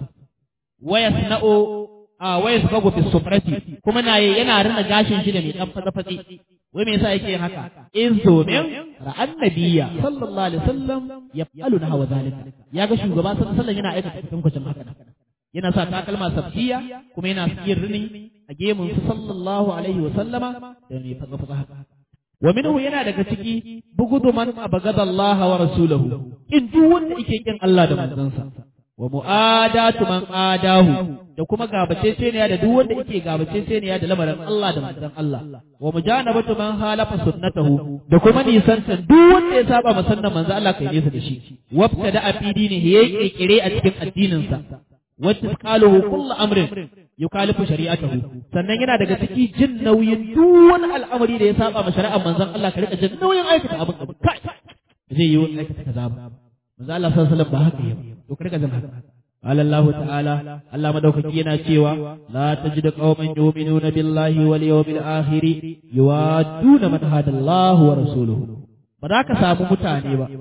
waya sana'o a waya sabago fi sufrati kuma na yana rina gashin shi da mai dan fatsa fatsi wai me yasa yake yin haka in so ne ra'an nabiyya sallallahu alaihi wasallam yaf'alu na hawa zalika ya ga shugaba sallallahu alaihi wasallam yana aikata cikin kwacin haka yana sa takalma sabtiya kuma yana yin rini a gemun su sallallahu alaihi wasallama da mai fatsa fatsa haka wa minhu yana daga ciki bugudu man abagada Allah wa rasulahu in duk wanda yake kin Allah da manzansa wa mu'adatu man adahu da kuma gabacece ne da duk wanda yake gabacece ne da lamarin Allah da manzon Allah wa mujanabatu man halafa sunnatahu da kuma nisanta duk wanda ya saba masannan manzon Allah kai nesa da shi wabtada a fidi ne yayi kekere a cikin addinin sa wacce qaluhu kullu amrin yukalifu shari'atahu sannan yana daga ciki jin nauyin duk wani al'amari da ya saba ma shari'ar manzon Allah ka rika jin nauyin aikata abin abin kai zai yi wani aikata kaza ba manzon Allah sallallahu alaihi wasallam ba haka yau to ka rika jin haka قال الله تعالى الله مدوكي yana cewa la tajid qauman yu'minuna billahi wal yawmil akhir yuwadduna man hada Allah wa rasuluhu ba za ka samu mutane ba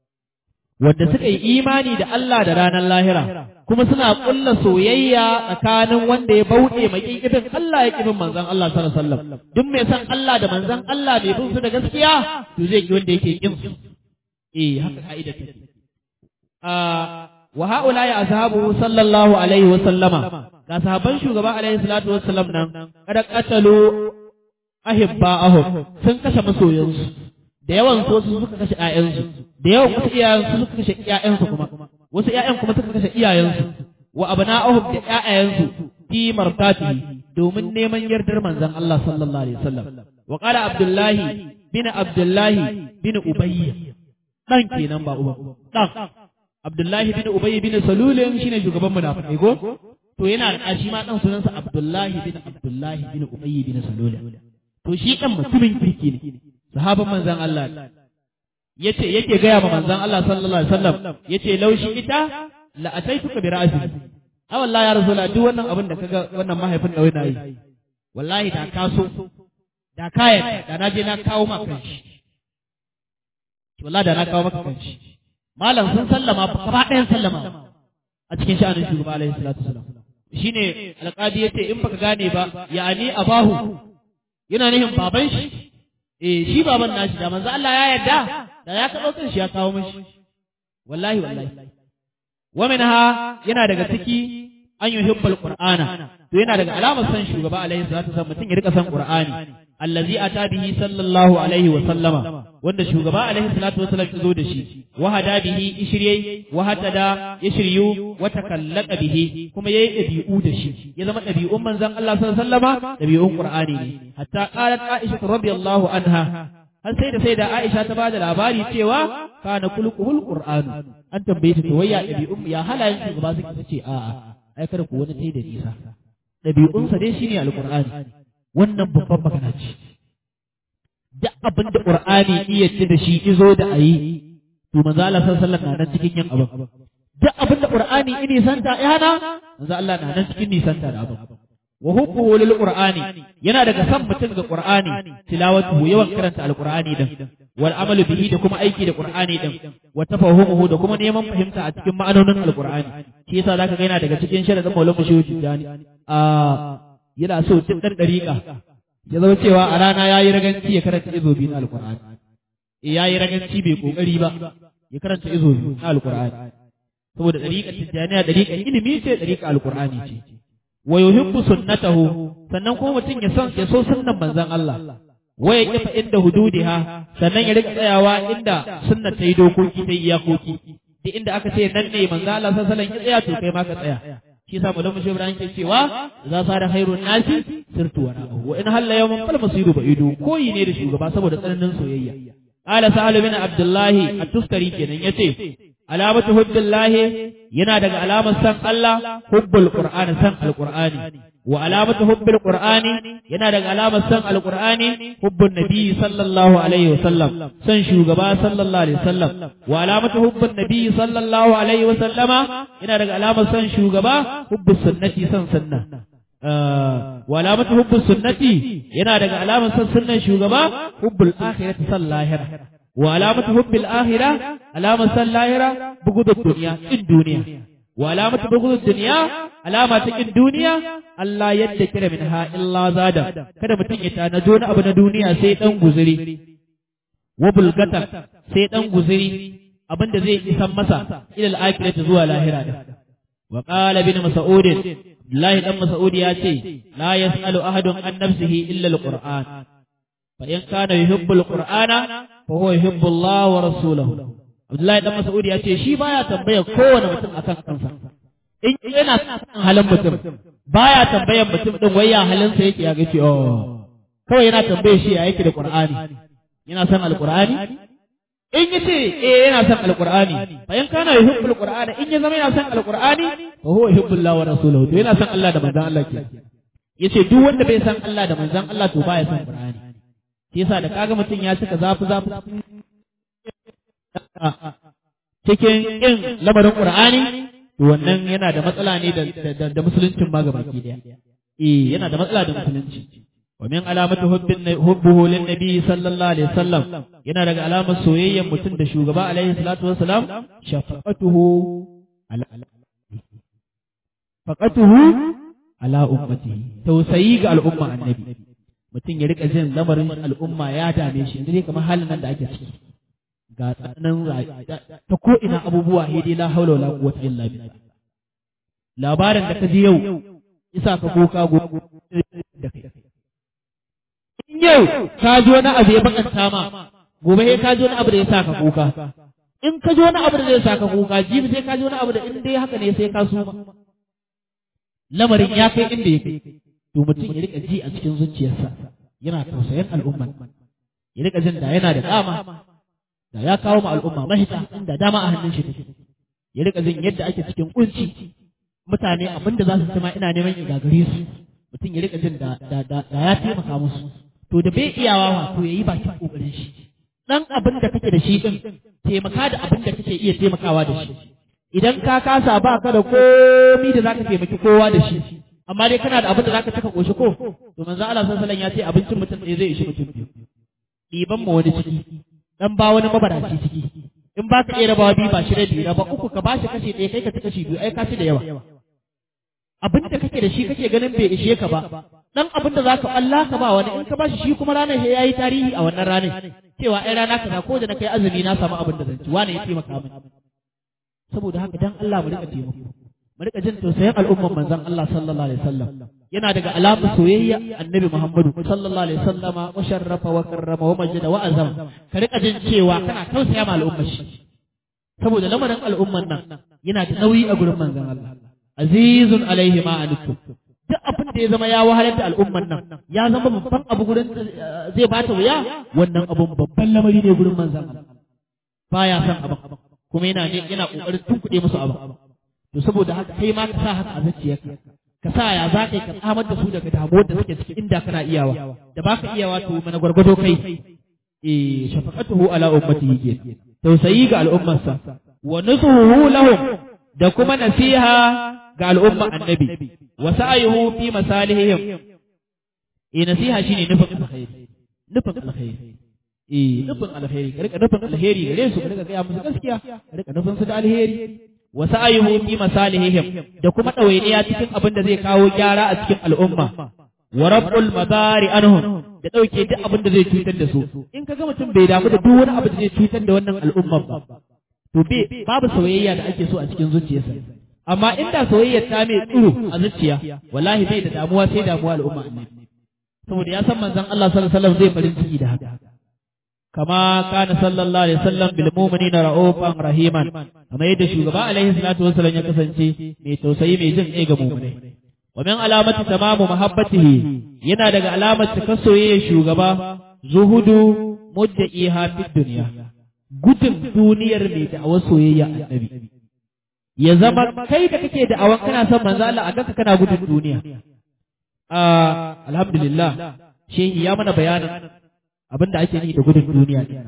wanda suka yi imani da Allah da ranar lahira kuma suna kulla soyayya tsakanin wanda ya bauɗe mai kibin Allah ya kibin manzon Allah sallallahu alaihi wasallam duk mai san Allah da manzon Allah bai bin su da gaskiya to zai ki wanda yake kin su eh haka ka'ida take wa haula ya ashabu sallallahu alaihi wa sallama ga sahabban shugaba alaihi salatu wassalam nan kada qatalu ahibba'ahum sun kashe masoyansu da yawan su su suka kashe ƴaƴansu da yawan wasu iyayensu suka kashe ƴaƴansu kuma wasu ƴaƴan kuma suka kashe iyayensu wa abna'ahum da ƴaƴayensu fi martati domin neman yardar manzon Allah sallallahu alaihi wasallam wa qala abdullahi bin abdullahi bin ubayy dan kenan ba uba dan Abdullahi bin Ubay bin Salulin shine shugaban munafikai go to yana da shi ma dan sunansa Abdullahi bin Abdullahi bin Ubay bin Salulin to shi dan mutumin kirki ne sahaban manzon Allah yace yake gaya ma manzon Allah sallallahu alaihi wasallam yace laushi ita la ataituka bi ra'si a wallahi ya rasul duk wannan abin da kaga wannan mahaifin da wani yi wallahi da ka so da kayan da na je na kawo maka kanshi wallahi da na kawo maka kanshi malam sun sallama gaba ɗayan sallama a cikin sha'anin shugaba alaihi salatu wasalam shine alƙadi yace in baka gane ba ya'ani abahu yana nihin baban shi eh shi baban nashi da manzo Allah ya yarda da ya kaɗo kan shi ya kawo mishi wallahi wallahi wa minha yana daga ciki an yuhibbul qur'ana to yana daga alamar san shugaba alaihi salatu wasalam mutum ya rika san qur'ani allazi ata bihi sallallahu alaihi wa sallama wanda shugaba alaihi salatu wasallam ya zo da shi wa hada bihi ishriye wa hatada ya shiryu wa takallaka bihi kuma yayi dabi'u da shi ya zama dabi'un manzon Allah sallallahu alaihi wasallama dabi'un qur'ani ne hatta qalat aisha radiyallahu anha har sai da sai da Aisha ta bada labari cewa kana kulquhul qur'anu an tambaye ta wayya dabi'un ya halayen shugaba suke ce a'a ai kada ku wani tai da nisa dabi'unsa dai shine alqur'ani wannan babban magana ce duk abin da qur'ani iya ce da shi izo da ayi to manzo Allah sallallahu alaihi wasallam na nan cikin yin abin duk abin da qur'ani ini santa yana manzo Allah na nan cikin nisanta da abin wa hubbuhu lil qur'ani yana daga san mutum ga qur'ani tilawatu yawan karanta alqur'ani din wal amalu bihi da kuma aiki da qur'ani din wa tafahumuhu da kuma neman fahimta a cikin ma'anonin alqur'ani shi yasa zaka ga yana daga cikin sharadin maulana shehu tijani a yana so duk dan dariƙa ya zama cewa a rana yayi raganci ya karanta izo biyu na alqur'ani eh yayi raganci bai kokari ba ya karanta izo biyu na alqur'ani saboda dariƙar tijjaniya dariƙar ilimi ce dariƙar alqur'ani ce wa yuhibbu sunnatahu sannan kuma mutum ya san ya so sunnan manzon Allah wa ya kifa inda hududiha sannan ya rika tsayawa inda sunna ta yi dokoki ta yi iyakoki duk inda aka ce nan ne manzon Allah sallallahu alaihi wasallam ya tsaya to kai ma ka tsaya shi yasa mu lamu Ibrahim ke cewa za sa da khairun nasi sirtu wa na'u wa in halla yawman fal masiru ba'idu koyi ne da shugaba saboda tsananin soyayya qala sa'al bin abdullahi at-tustari kenan yace alamatu hubbillahi yana daga alamar san Allah hubbul qur'ani san alqur'ani wa alamatu hubbil qur'ani yana daga alamar san alqur'ani hubbun nabi sallallahu alaihi wasallam san shugaba sallallahu alaihi wasallam wa alamatu hubbun nabi sallallahu alaihi wasallama yana daga alamar san shugaba hubbus sunnati san sunna wa alamatu hubbus sunnati yana daga alamar san sunnan shugaba hubbul akhirati sallahira wa alamatu hubbil akhirah alamar san lahira bugudud dunya in duniya wa alamatu bugudud dunya alama ta kin duniya Allah yadda kira min ha illa zada kada mutum ya tanajo na abu na duniya sai dan guzuri wa bulgata sai dan guzuri abinda zai isan masa ilal akhirati zuwa lahira da wa qala bin mas'ud Allah dan mas'ud ya ce la yasalu ahadun an nafsihi illa alquran fa in kana yuhibbu alqur'ana fa huwa yuhibbu Allah wa rasulahu Abdullahi dan Mas'ud ya ce shi baya tambaya kowane mutum akan kansa in yana son halin mutum baya tambayan mutum din wai ya halin sa yake ya ga ce oh kawai yana tambaye shi ya yake da Qur'ani yana son alqur'ani in yace eh yana son alqur'ani fa in kana yuhibbul qur'ana in ya zama yana son alqur'ani fa huwa yuhibbullahu wa rasuluhu to yana son Allah da manzon Allah ke yace duk wanda bai san Allah da manzon Allah to baya son Qur'ani shi yasa da kaga mutum ya cika zafi zafi cikin yin lamarin Qur'ani to wannan yana da matsala ne da da musuluncin ma gabaki daya eh yana da matsala da musulunci wa min alamati hubbin hubbuhu lin nabi sallallahu alaihi wasallam yana daga alamar soyayyar mutum da shugaba alaihi salatu wassalam shafaqatuhu ala faqatuhu ala ummatihi tausayi ga al'umma annabi mutum ya rika jin lamarin al'umma ya dame shi yanzu ne kamar halin nan da ake ciki ga tsananin ta ko ina abubuwa hidi la haula wala quwwata illa billah labarin da ka ji yau isa ka kuka go da kai in yau ka ji wani abu ya bakanta ma gobe sai ka ji wani abu da ya sa ka kuka in ka ji wani abu da zai sa ka kuka jibi sai ka ji wani abu da in dai haka ne sai ka suma lamarin ya kai inda ya kai to mutum ya rika ji a cikin zuciyarsa yana tausayin al'umma ya rika jin da yana da dama da ya kawo ma al'umma mahita inda dama a hannun shi take ya rika jin yadda ake cikin kunci mutane abin da za su ci ma ina neman ya gagare su mutum ya rika jin da da ya taimaka musu to da bai iyawa wato yayi bakin kokarin shi dan abin da kake da shi din taimaka da abin da kake iya taimakawa da shi idan ka kasa ba ka da komi da zaka taimaki kowa da shi amma dai kana da abin da zaka taka koshi ko to manzo Allah sallallahu alaihi wasallam ya ce abincin mutum ne zai ishi mutum biyu ɗiban ma wani ciki dan ba wani mabaraci ciki in ba ka iya rabawa biyu ba shi rabi raba uku ka bashi kashi ɗaya kai ka ci kashi biyu ai ka ci da yawa abin da kake da shi kake ganin bai ishe ka ba dan abin da zaka Allah ka ba wani in ka bashi shi kuma ranar sai yayi tarihi a wannan ranar cewa ai rana kaza ko da na kai azumi na samu abin da zan ci wani ya taimaka min saboda haka dan Allah mu rika taimako mu rika jin tausayin al'umman manzon Allah sallallahu alaihi wasallam yana daga alamun soyayya annabi Muhammadu sallallahu alaihi wasallama wa sharrafa wa karrama wa majida wa azama ka rika jin cewa kana tausaya ma al'ummar shi saboda lamarin al'umman nan yana da nauyi a gurin manzon Allah azizun alaihi ma anittum duk abin da ya zama ya wahalar da al'umman nan ya zama babban abu gurin zai bata wuya wannan abun babban lamari ne gurin manzon Allah baya son abin kuma yana ne yana kokarin tunkuɗe musu abin to saboda haka kai ma ka sa haka a zuciyarka ka sa ya za ka yi ka tsamar da su daga damuwar da suke ciki inda kana iyawa da baka iyawa to mana gwargwado kai eh shafaqatuhu ala ummatihi ke tausayi ga al'ummarsa wa nusuhu lahum da kuma nasiha ga al'umma annabi wa sa'yuhu fi masalihim eh nasiha shine nufin alkhairi nufin alkhairi eh nufin alkhairi ka rika nufin alheri gare su ka rika gaya musu gaskiya ka rika nufin su da alheri wa sa'yuhu fi masalihim da kuma dawainiya cikin abin da zai kawo gyara a cikin al'umma wa rabbul madari anhum da dauke duk abin da zai cutar da su in kaga mutum bai damu da duk wani abu da zai cutar da wannan al'umma ba to be babu soyayya da ake so a cikin zuciyarsa amma inda soyayyar ta mai tsiro a zuciya wallahi bai da damuwa sai damuwa al'umma annabi saboda ya san manzon Allah sallallahu alaihi wasallam zai farin ciki da haka kama kana sallallahu alaihi wasallam bil mu'minina ra'ufan rahiman kama yadda shugaba alaihi salatu wasallam ya kasance mai tausayi mai jin kai ga mu'minai wa min alamati tamamu mahabbatihi yana daga alamar cika soyayya shugaba zuhudu mudda'iha fid dunya gudun duniyar mai da'awar soyayya annabi ya zama kai da kake da'awan kana son manzo Allah a kanka kana gudun duniya alhamdulillah shehi ya mana bayanin abin da ake yi da gudun duniya ne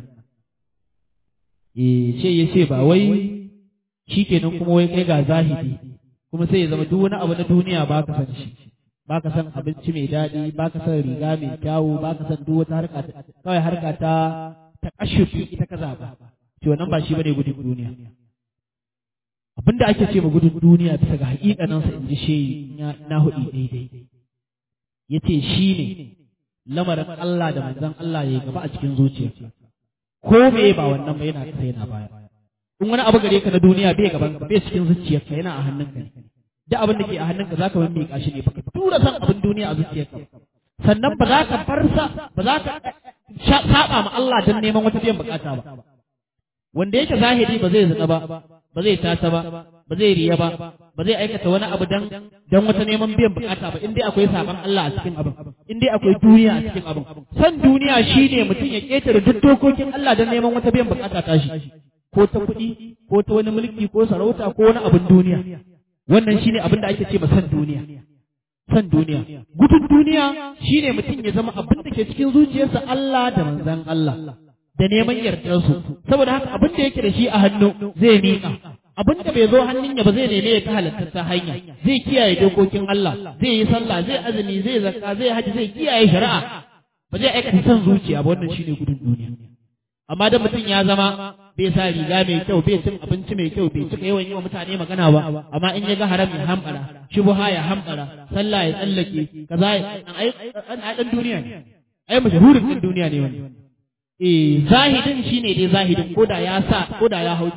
eh ce ya ce ba wai shikenan kuma wai kai ga zahidi kuma sai ya zama duk wani abu na duniya ba ka san shi ba ka san abinci mai daɗi ba ka san riga mai kyawu ba ka san duk wata harka kawai harka ta ta kashufi ita ka zaba to wannan ba shi bane gudun duniya abinda ake ce ma gudun duniya bisa ga haƙiƙanin sa in ji shehi na hudu daidai yace shi ne lamarin Allah da manzon Allah ya gaba a cikin zuciya ko me ba wannan ba yana kasa yana baya in wani abu gare ka na duniya bai gaban ka bai cikin zuciyarka yana a hannunka ne duk abin da ke a hannunka zaka wani miƙa shi ne baka tura san abin duniya a zuciyarka sannan ba za ka farsa ba za ka saba ma Allah don neman wata biyan bukata ba wanda yake zahiri ba zai zina ba ba zai tata ba ba zai riya ba ba zai aikata wani abu dan dan wata neman biyan bukata ba in dai akwai saban Allah a cikin abin in dai akwai duniya a cikin abin san duniya shine mutum ya ketare duk dokokin Allah dan neman wata biyan bukata ta shi ko ta kuɗi ko ta wani mulki ko sarauta ko wani abin duniya wannan shine abin da ake ce ma san duniya san duniya gudun duniya shine mutum ya zama abin da ke cikin zuciyarsa Allah da manzon Allah da neman yardarsu saboda haka abin da yake da shi a hannu zai miƙa abin da bai zo hannun ya ba zai neme ya ta halatta hanya zai kiyaye dokokin Allah zai yi sallah zai azumi zai zakka zai haji zai kiyaye shari'a ba zai aikata son zuciya ba wannan shine gudun duniya amma da mutum ya zama bai sa riga mai kyau bai cin abinci mai kyau bai cika yawan yi wa mutane magana ba amma in ya ga haram ya hambara shubha ya hambara sallah ya tsallake kaza ai dan duniya ne ai mashahurin din duniya ne wani eh zahidin shine dai zahidin koda ya sa koda ya hau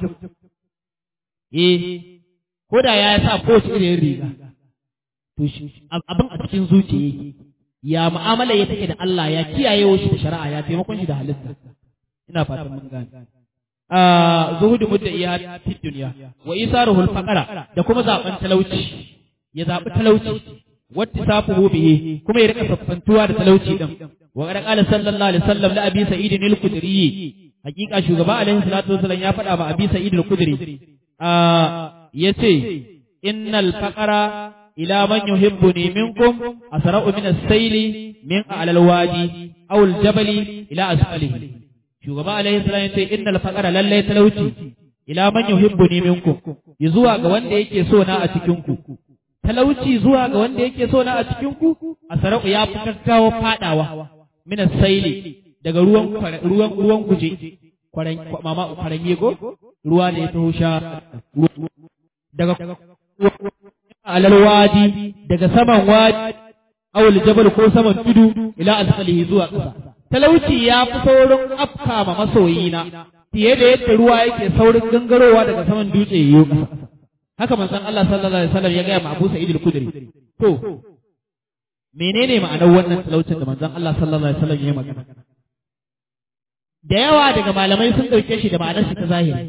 eh koda ya sa kowace irin riga to abin a cikin zuciya yake ya mu'amala ya take da Allah ya kiyaye shi da shari'a ya taimakon shi da halitta ina fatan mun gane a zuhudu mudda iya fi duniya wa isaruhul faqara da kuma zaben talauci ya zabi talauci wata safuhu bihi kuma ya rika saffantuwa da talauci din wa qala qala sallallahu alaihi wasallam la abi sa'id al-khudri hakika shugaba alaihi salatu wasallam ya faɗa ba abi sa'id al-khudri a yace innal faqara ila man yuhibbuni minkum asra'u min as-sayli min a'la al-wadi aw al-jabali ila asfalihi shugaba alaihi salam yace innal faqara lallai talauci ila man yuhibbuni minkum zuwa ga wanda yake so na a cikin ku talauci zuwa ga wanda yake so na a cikin ku asra'u ya fi gaggawa fadawa min as-sayli daga ruwan ruwan ruwan kuje kwaran mama kwaran yego ruwa ne ta husha daga alal wadi daga saman wadi awul jabal ko saman tudu ila asfalihi zuwa ƙasa talauci ya fi saurin afka ma masoyina fiye da yadda ruwa yake saurin gangarowa daga saman dutse yiwu ƙasa haka manzon Allah sallallahu alaihi wasallam ya gaya ma Abu Sa'id al-Khudri to menene ma'anar wannan talaucin da manzon Allah sallallahu alaihi wasallam ya yi magana da yawa daga malamai sun dauke shi da ma'anar shi ta zahiri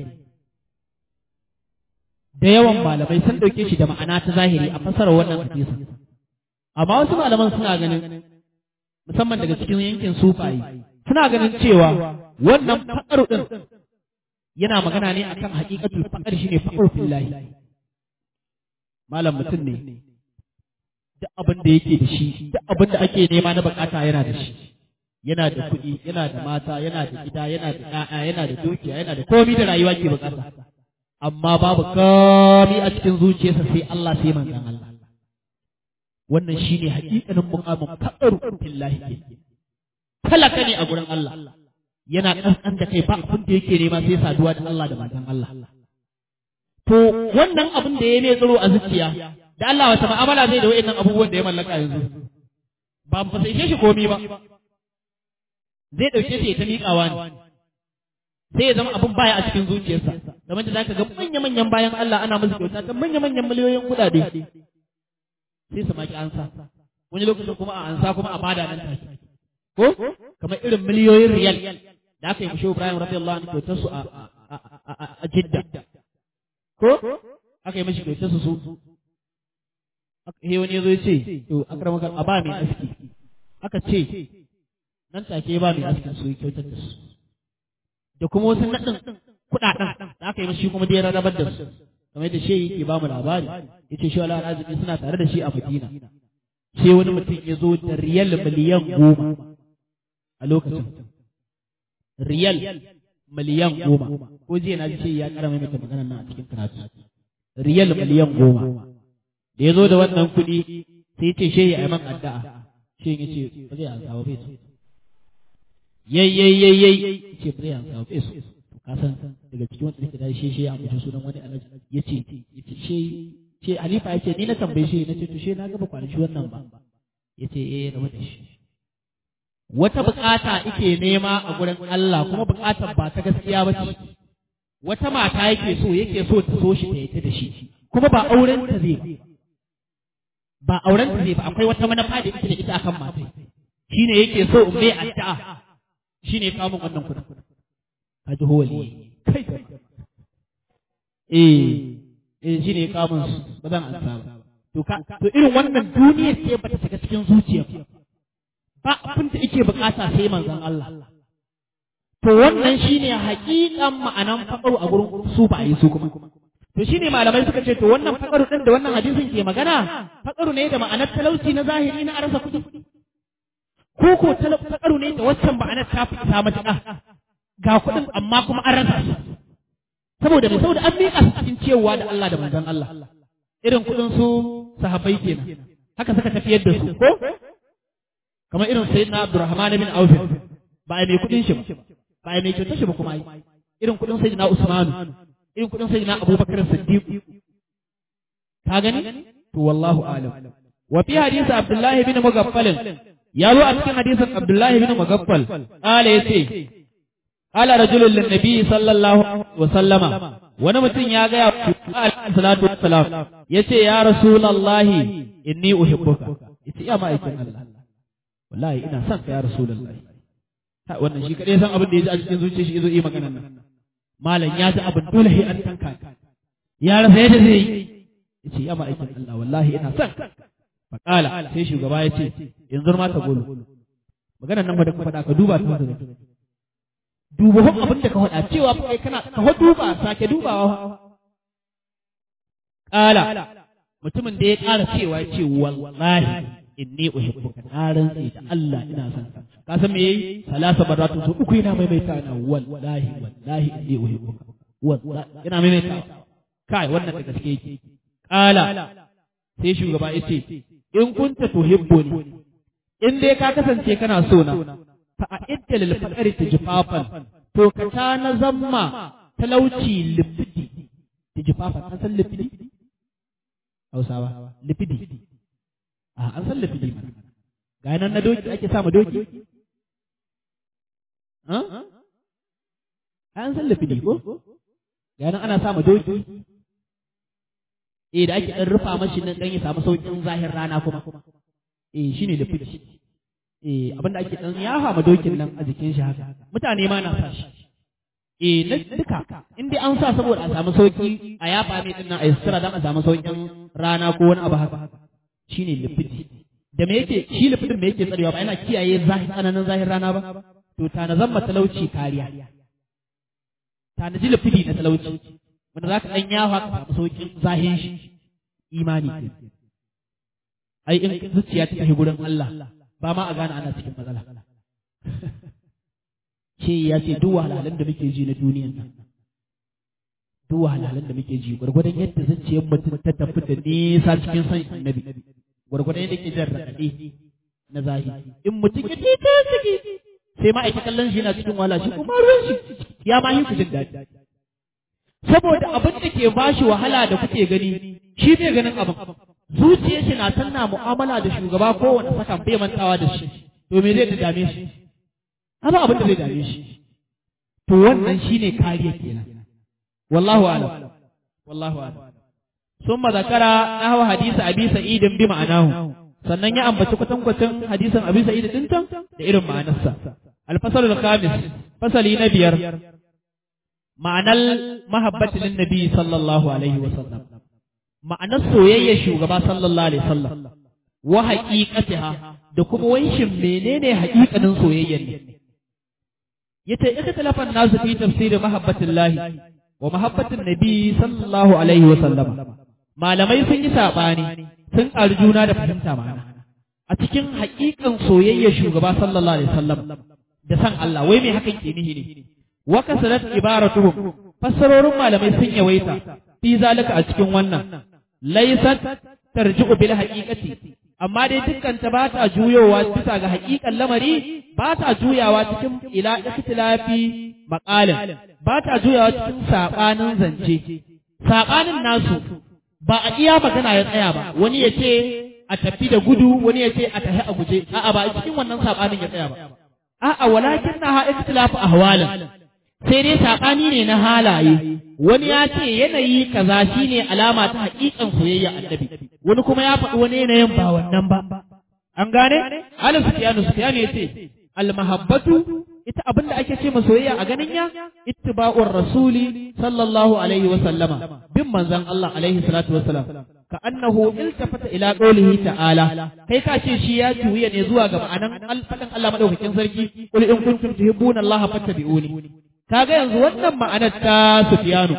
da yawan malamai sun dauke shi da ma'ana ta zahiri a fasarar wannan hadisin amma wasu malaman suna ganin musamman daga cikin yankin sufayi suna ganin cewa wannan faƙar ɗin yana magana ne akan haƙiƙatul faƙar shine faƙar fillahi malam mutum ne duk abin da yake da shi duk abin da ake nema na bukata yana da shi yana da kuɗi yana da mata yana da gida yana da ƴaƴa yana da dukiya yana da komai da rayuwa ke bukata amma babu komai a cikin zuciyarsa sai Allah sai manzon Allah wannan shine haƙiƙanin muqamin faqaru billahi talaka ne a gurin Allah yana kankan da kai ba abin da yake nema sai saduwa da Allah da manzon Allah to wannan abin da ya mai tsaro a zuciya da Allah wata ma'amala zai da wayannan abubuwan da ya mallaka yanzu ba mu fasai shi komai ba zai dauke shi ya ta miƙawa ne sai ya zama abin baya a cikin zuciyarsa kamar da zaka ga manya-manyan bayan Allah ana musu kyauta ta manya-manyan miliyoyin kuɗaɗe sai su maki ansa wani lokacin kuma a ansa kuma a bada nan take ko kamar irin miliyoyin riyal da aka yi mushe Ibrahim radiyallahu anhu kyautar su a Jidda ko aka yi mashi kyautar su su he wani yazo ya ce to akramaka a ba mai aski aka ce nan take ba mai askin su kyautar da su da kuma wasu naɗin kuɗaɗen da aka yi mashi kuma da ya rarrabar da su kamar yadda shehi yake ba mu labari ya ce shi wala arziki suna tare da shi a Madina sai wani mutum ya zo da riyal miliyan goma a lokacin riyal miliyan goma ko jiya na ji ce ya kara maimaita maganar nan a cikin karatu riyal miliyan goma da ya zo da wannan kuɗi sai ce shehi a yi man addu'a shehi ya ce ba zai ansa ba bai so yayyayyayyayi ce ba zai ansa ba bai so ka san daga cikin wanda nake da shi shi ya ambaci sunan wani alhaji ya ce ya ce shi ce halifa ya ce ni na tambaye shi na ce to shi na gaba kwanaki wannan ba ya ce eh rabu da shi wata bukata ike nema a gurin Allah kuma bukatar ba ta gaskiya ba ce wata mata yake so yake so ta so shi ta yata da shi kuma ba auren ta zai ba ba auren ta zai ba akwai wata manufa da ita da ita akan mata shine yake so in bai addu'a shine kawo min wannan kudin ka ji holi kai eh eh shine kawo min ba zan ansa ba to ka to irin wannan duniya ce ba ta shiga cikin zuciya ba abin da yake bukata sai manzon Allah to wannan shine haƙiƙan ma'anan faƙaru a gurin su ba yi su kuma to shine malamai suka ce to wannan faƙaru din da wannan hadisin ke magana faƙaru ne da ma'anar talauci na zahiri na arsa kuɗi ko ko faƙaru ne da waccan ma'anar ta fi ta matuƙa ga kuɗin amma kuma an rasa su saboda mai saboda an miƙa su cikin cewa da Allah da manzon Allah irin kuɗin su sahabbai kenan haka suka tafiyar da su ko kamar irin sayyidina Abdurrahman bin Auf ba ai mai kuɗin shi ba ba ai mai kyautar shi ba kuma ai irin kuɗin sayyidina Usman irin kuɗin sayyidina Abubakar Siddiq ka gani to wallahu alam wa fi hadisi Abdullah bin Mughaffal ya zo a cikin hadisin Abdullah bin Mughaffal qala yace qala rajulun lin nabi sallallahu alaihi wa sallama wani mutum ya ga ya salatu wassalam yace ya rasulullahi inni uhibbuka yace ya ma'aikin Allah wallahi ina son ka ya rasulullahi wannan shi kadai san abin da yaji a cikin zuciyar shi yazo yi maganar nan malam ya ji abin dole sai an tanka ya rasa yadda zai yi yace ya ma'aikin Allah wallahi ina son fa qala sai shugaba ya ce yanzu ma ta golo maganar nan ba da ka faɗa ka duba ta da duba hon abin da ka faɗa cewa fa kai kana ka duba sake dubawa qala mutumin da ya ƙara cewa ya ce wallahi inni uhibbuka na rantsi da Allah ina son ka ka san me yayi salasa baratu so uku yana maimaita na wallahi wallahi inni uhibbuka wallahi ina maimaita kai wannan da gaske yake kala sai shugaba yace in kunta tuhibbuni in dai ka kasance kana so na fa a'idda lil faqri tijfafan to ka ta na zamma talauci lifidi tijfafan an san lifidi Hausawa lifidi a an san lafidi mana ga nan na doki ake sa ma doki an san lafidi ko ga nan ana sa ma doki eh da ake dan rufa mashi nan dan ya samu saukin zahir rana kuma eh shine lafidi eh abinda ake dan yafa ma dokin nan a jikin shi haka mutane ma na sa shi eh na duka in dai an sa saboda a samu sauki a yafa mai din nan a yasira dan a samu saukin rana ko wani abu haka shine lifidi da me yake shi lifidin me yake tsarewa ba yana kiyaye zahir tsananin zahir rana ba to ta na zama talauci kariya ta na ji lifidi na talauci wanda za ka ɗan yawa ka samu sauƙin zahin shi imani ke ai in zuciya ta tafi gurin Allah ba ma a gane ana cikin matsala ce ya ce duk wahalhalun da muke ji na duniyan nan duk wahalhalun da muke ji gwargwadon yadda zuciyar mutum ta tafi da nisa cikin san annabi gwargwadon yadda ke jan raɗaɗe na zahiri in mutum ya tita ciki sai ma aiki kallon shi yana cikin wahala shi kuma ruwan shi ya ma yi ku jin daɗi saboda abin da ke bashi wahala da kuke gani shi bai ganin abin zuciyar shi na tana mu'amala da shugaba kowane sakan bai mantawa da shi to me zai dame shi amma abin da zai dame shi to wannan shine kariya kenan wallahu a'lam wallahu a'lam summa zakara nahwa hadisi abi sa'id bi ma'anahu sannan ya ambaci kwatankwacin hadisin abi sa'id din can da irin ma'anarsa al-fasal al-khamis fasali na biyar ma'anar mahabbati lin nabi sallallahu alaihi wa sallam ma'anar soyayya shugaba sallallahu alaihi wasallam wa haqiqatiha da kuma wanshin menene haƙiƙanin soyayyar ne yace ita talafan nasu fi tafsirin mahabbatillahi wa mahabbatin nabi sallallahu alaihi wasallam malamai sun yi sabani sun arjuna da fahimta ma'ana a cikin haƙiƙan soyayyar shugaba sallallahu alaihi wasallam da san Allah wai me hakan ke nihi ne wa kasarat ibaratuhum fassarorin malamai sun yawaita fi zalika a cikin wannan laysat tarji'u bil haqiqati amma dai dukkan ta ba ta juyowa bisa ga haƙiƙan lamari ba ta juyawa cikin ila ikhtilafi maqalin ba ta juyawa cikin sabanin zance sabanin nasu ba a iya magana ya tsaya ba wani ya ce a tafi da gudu wani ya ce a tafi a guje a'a ba a cikin wannan sabanin ya tsaya ba a'a walakin na ha ikhtilafu ahwalin sai dai saɓani ne na halaye wani ya ce yanayi kaza shine alama ta haƙiƙan soyayya annabi wani kuma ya faɗi wani yanayin ba wannan ba an gane ala sufyanu sufyanu yace al mahabbatu ita abinda ake ce ma soyayya a ganin ya ittiba'ur rasuli sallallahu alaihi wa sallama bin manzon Allah alaihi salatu wa salam ka annahu iltafata ila qawlihi ta'ala kai ka ce shi ya juya ne zuwa ga ma'anan alfadan Allah madaukakin sarki qul in kuntum tuhibbuna Allah fattabi'uni kaga yanzu wannan ma'anar ta Sufyanu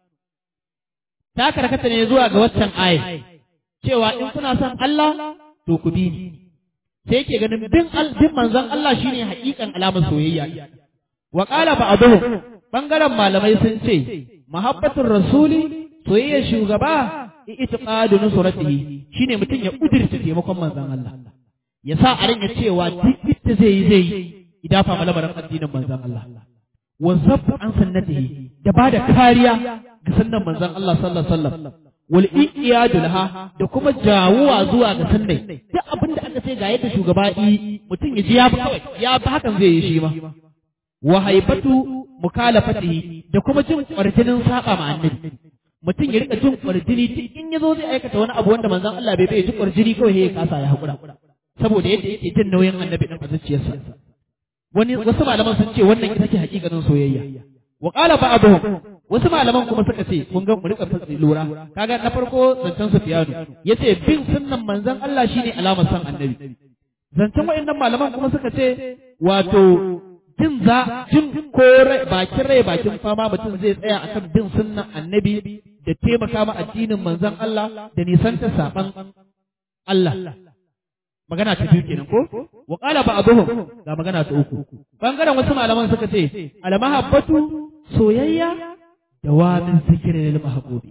ta karkata ne zuwa ga waccan aya cewa in kuna son Allah to ku bi ni sai yake ganin bin bin manzon Allah shine hakikan alamar soyayya wa qala ba'dhum bangaren malamai sun ce mahabbatur rasuli soyayyar shugaba itiqadu nusratihi shine mutum ya kudirce taimakon manzon Allah ya sa a ringa cewa duk da zai yi zai yi idafa malamarin addinin manzon Allah wa zabbu an sannatihi da ba da kariya ga sannan manzon Allah sallallahu alaihi wasallam wal iyadu laha da kuma jawuwa zuwa ga sannai duk abin da aka ce ga yadda shugaba yi mutum ya ji ya bi kawai ya bi hakan zai yi shi ma wa haibatu mukalafatihi da kuma jin kwarjinin saba ma annabi mutum ya rika jin kwarjini duk in yazo zai aikata wani abu wanda manzon Allah bai bai ji kwarjini kawai ya kasa ya hakura saboda yadda yake jin nauyin annabi din a zuciyarsa wani wasu malaman sun ce wannan ita ce hakikanin soyayya wa qala ba'dhum wasu malaman kuma suka ce kun ga mu rika fatsi lura kaga na farko zancen Sufyanu yace bin sunnan manzon Allah shine alamar san annabi zancen wayannan malaman kuma suka ce wato jin za jin ko bakin rai bakin fama mutum zai tsaya akan bin sunnan annabi da taimaka ma addinin manzon Allah da nisanta saban Allah magana ta biyu kenan ko wa qala ba'dhum ga magana ta uku bangaren wasu malaman suka ce al mahabbatu soyayya dawamin zikirin lil mahbubi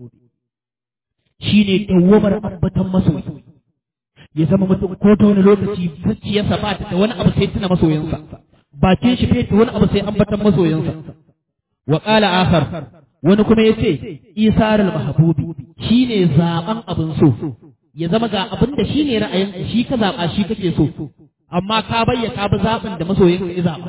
shine dawamar ambatan masoyi ya zama mutum ko ta wani lokaci zuciyarsa ba ta da wani abu sai tuna masoyinsa bakin shi bai da wani abu sai ambatan masoyinsa wa qala akhar wani kuma yace isarul mahbubi shine zaben abin so ya zama ga abin da shi ne ra'ayin shi ka zaɓa shi kake so amma ka bayyana bi zaɓin da masoyin ka ya zaɓa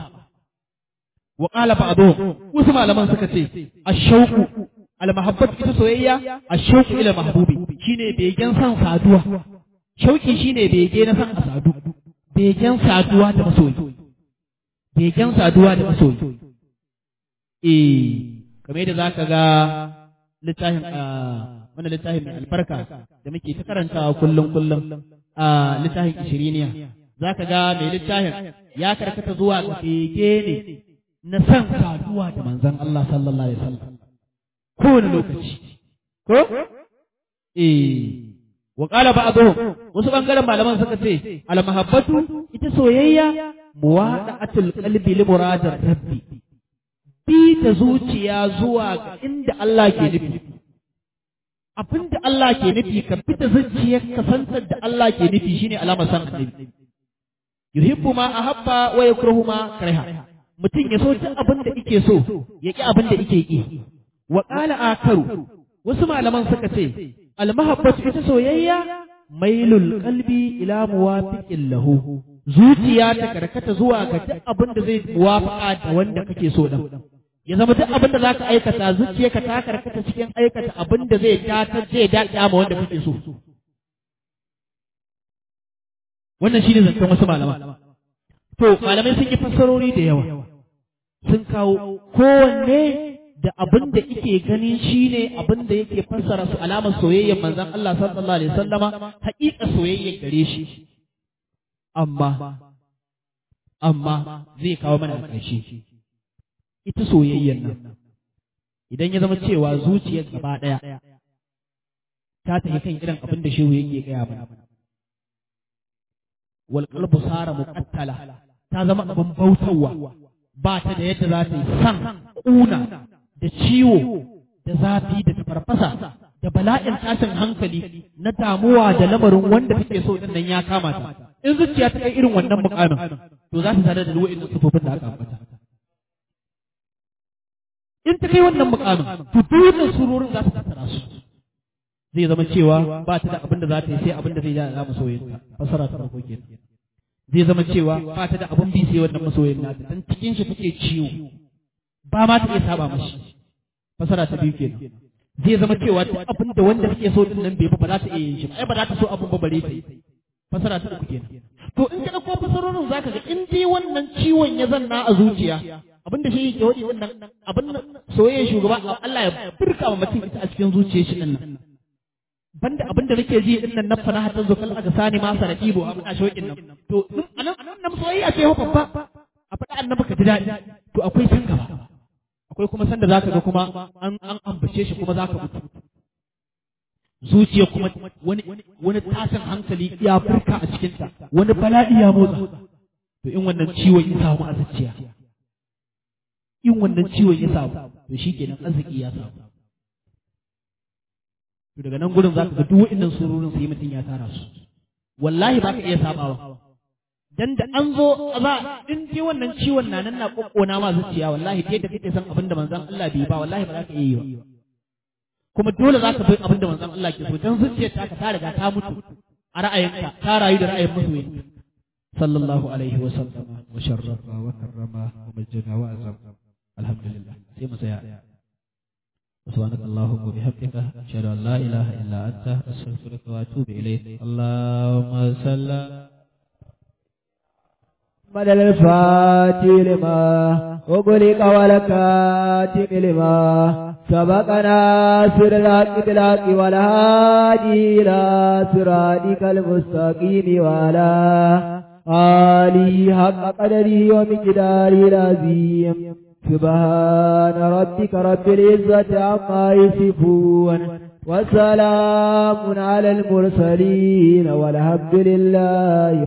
wa qala ba'dhum wasu malaman suka ce ash-shauqu al-mahabbat ita soyayya ash-shauqu ila mahbubi shine begen san saduwa shauki shine bege na san sadu begen saduwa da masoyi begen saduwa da masoyi eh kamar yadda zaka ga littafin wannan littafin mai albarka da muke ta karantawa kullum kullum a littafin ishiriniya za ka ga mai littafin ya karkata zuwa ga bege ne na san saduwa da manzon Allah sallallahu alaihi wasallam kowane lokaci ko eh wa qala ba'dhum wasu bangaren malaman suka ce al mahabbatu ita soyayya muwada'atul qalbi li muradar rabbi bi ta zuciya zuwa ga inda Allah ke nufi abin da Allah ke nufi ka fita zuciyar ka santar da Allah ke nufi shine alamar san annabi yuhibbu ma ahabba wa yakrahu ma kariha mutum ya so duk abin da yake so ya ki abin da yake ki wa qala akaru wasu malaman suka ce al mahabbatu ita soyayya mailul qalbi ila muwafiqin lahu zuciya ta karkata zuwa ga duk abin da zai muwafaqa da wanda kake so dan ya zama duk abin da zaka aikata zuciyarka ta karkata cikin aikata abin da zai datar zai daɗa ma wanda kake so wannan shine zancen wasu malama to malamai sun yi fassarori da yawa sun kawo kowanne da abin da ike ganin shine abin da yake fassara su alamar soyayyar manzon Allah sallallahu alaihi wasallama haƙiƙa soyayyar gare shi amma amma zai kawo mana ƙarshe ita soyayyar nan idan ya zama cewa zuciyar gaba ɗaya ta tafi kan irin abin da shehu yake gaya mana wal qalbu sara muqattala ta zama abin bautawa ba ta da yadda za ta yi san ƙuna da ciwo da zafi da tafarfasa da bala'in tashin hankali na damuwa da lamarin wanda take so din nan ya kama ta in zuciya ta kai irin wannan mukamin to za ta tare da wa'annan sufofin da aka ambata in ta kai wannan mukamin to dukkan surorin za su tattara su zai zama cewa ba ta da abin da za ta yi sai abin da zai ja za mu soyayya fasara ta farko kenan zai zama cewa ba ta da abin bi sai wannan masoyin nata dan cikin shi take ciwo ba ma ta iya saba mashi fasara ta biyu kenan zai zama cewa duk abin da wanda take so din nan bai ba za ta iya yin shi ai ba za ta so abin ba bare ta yi fasara ta uku kenan to in ka dauko fasarorin zaka ga in dai wannan ciwon ya zanna a zuciya abin da shi yake wadi wannan abin soyayya shugaba Allah ya burka wa mutum ita a cikin zuciyar shi din nan banda abin da nake ji din nan na fana hatta zo kal aka sani ma sarati bo abin shokin nan to anan anan nan soyayya ce babba a faɗa annabi ka ji daɗi to akwai san gaba akwai kuma sanda zaka ga kuma an an ambace shi kuma zaka mutu zuciya kuma wani wani tashin hankali ya furka a cikin ta wani bala'i ya motsa to in wannan ciwon ya samu a zuciya in wannan ciwon ya samu to shikenan arziki ya samu to daga nan gurin zaka ga duk wa'annan surorin sai mutum ya tara su wallahi ba ka iya sabawa dan da an zo za in ji wannan ciwon na nan na kokkona ma zuciya wallahi da yadda kake san abin da manzon Allah bai ba wallahi ba za ka iya yi ba kuma dole za ka bi abin da manzon Allah ke so dan zuciyar ta ka ta riga ta mutu a ra'ayinka ta rayu da ra'ayin masoyin sallallahu alaihi wa sallama wa sharrafa wa karrama wa majjana wa azam alhamdulillah sai mu tsaya سبحانك اللهم وبحمدك أشهد أن لا إله إلا أنت أستغفرك وأتوب إليك اللهم صل محمد الفاتح لما وغلق ولكاتب لما سبقنا سر الحق بالحق والهادي إلى صراطك المستقيم وعلى آله حق قدره ومقداره العظيم سبحان ربك رب العزة عما يصفون وسلام على المرسلين والحمد لله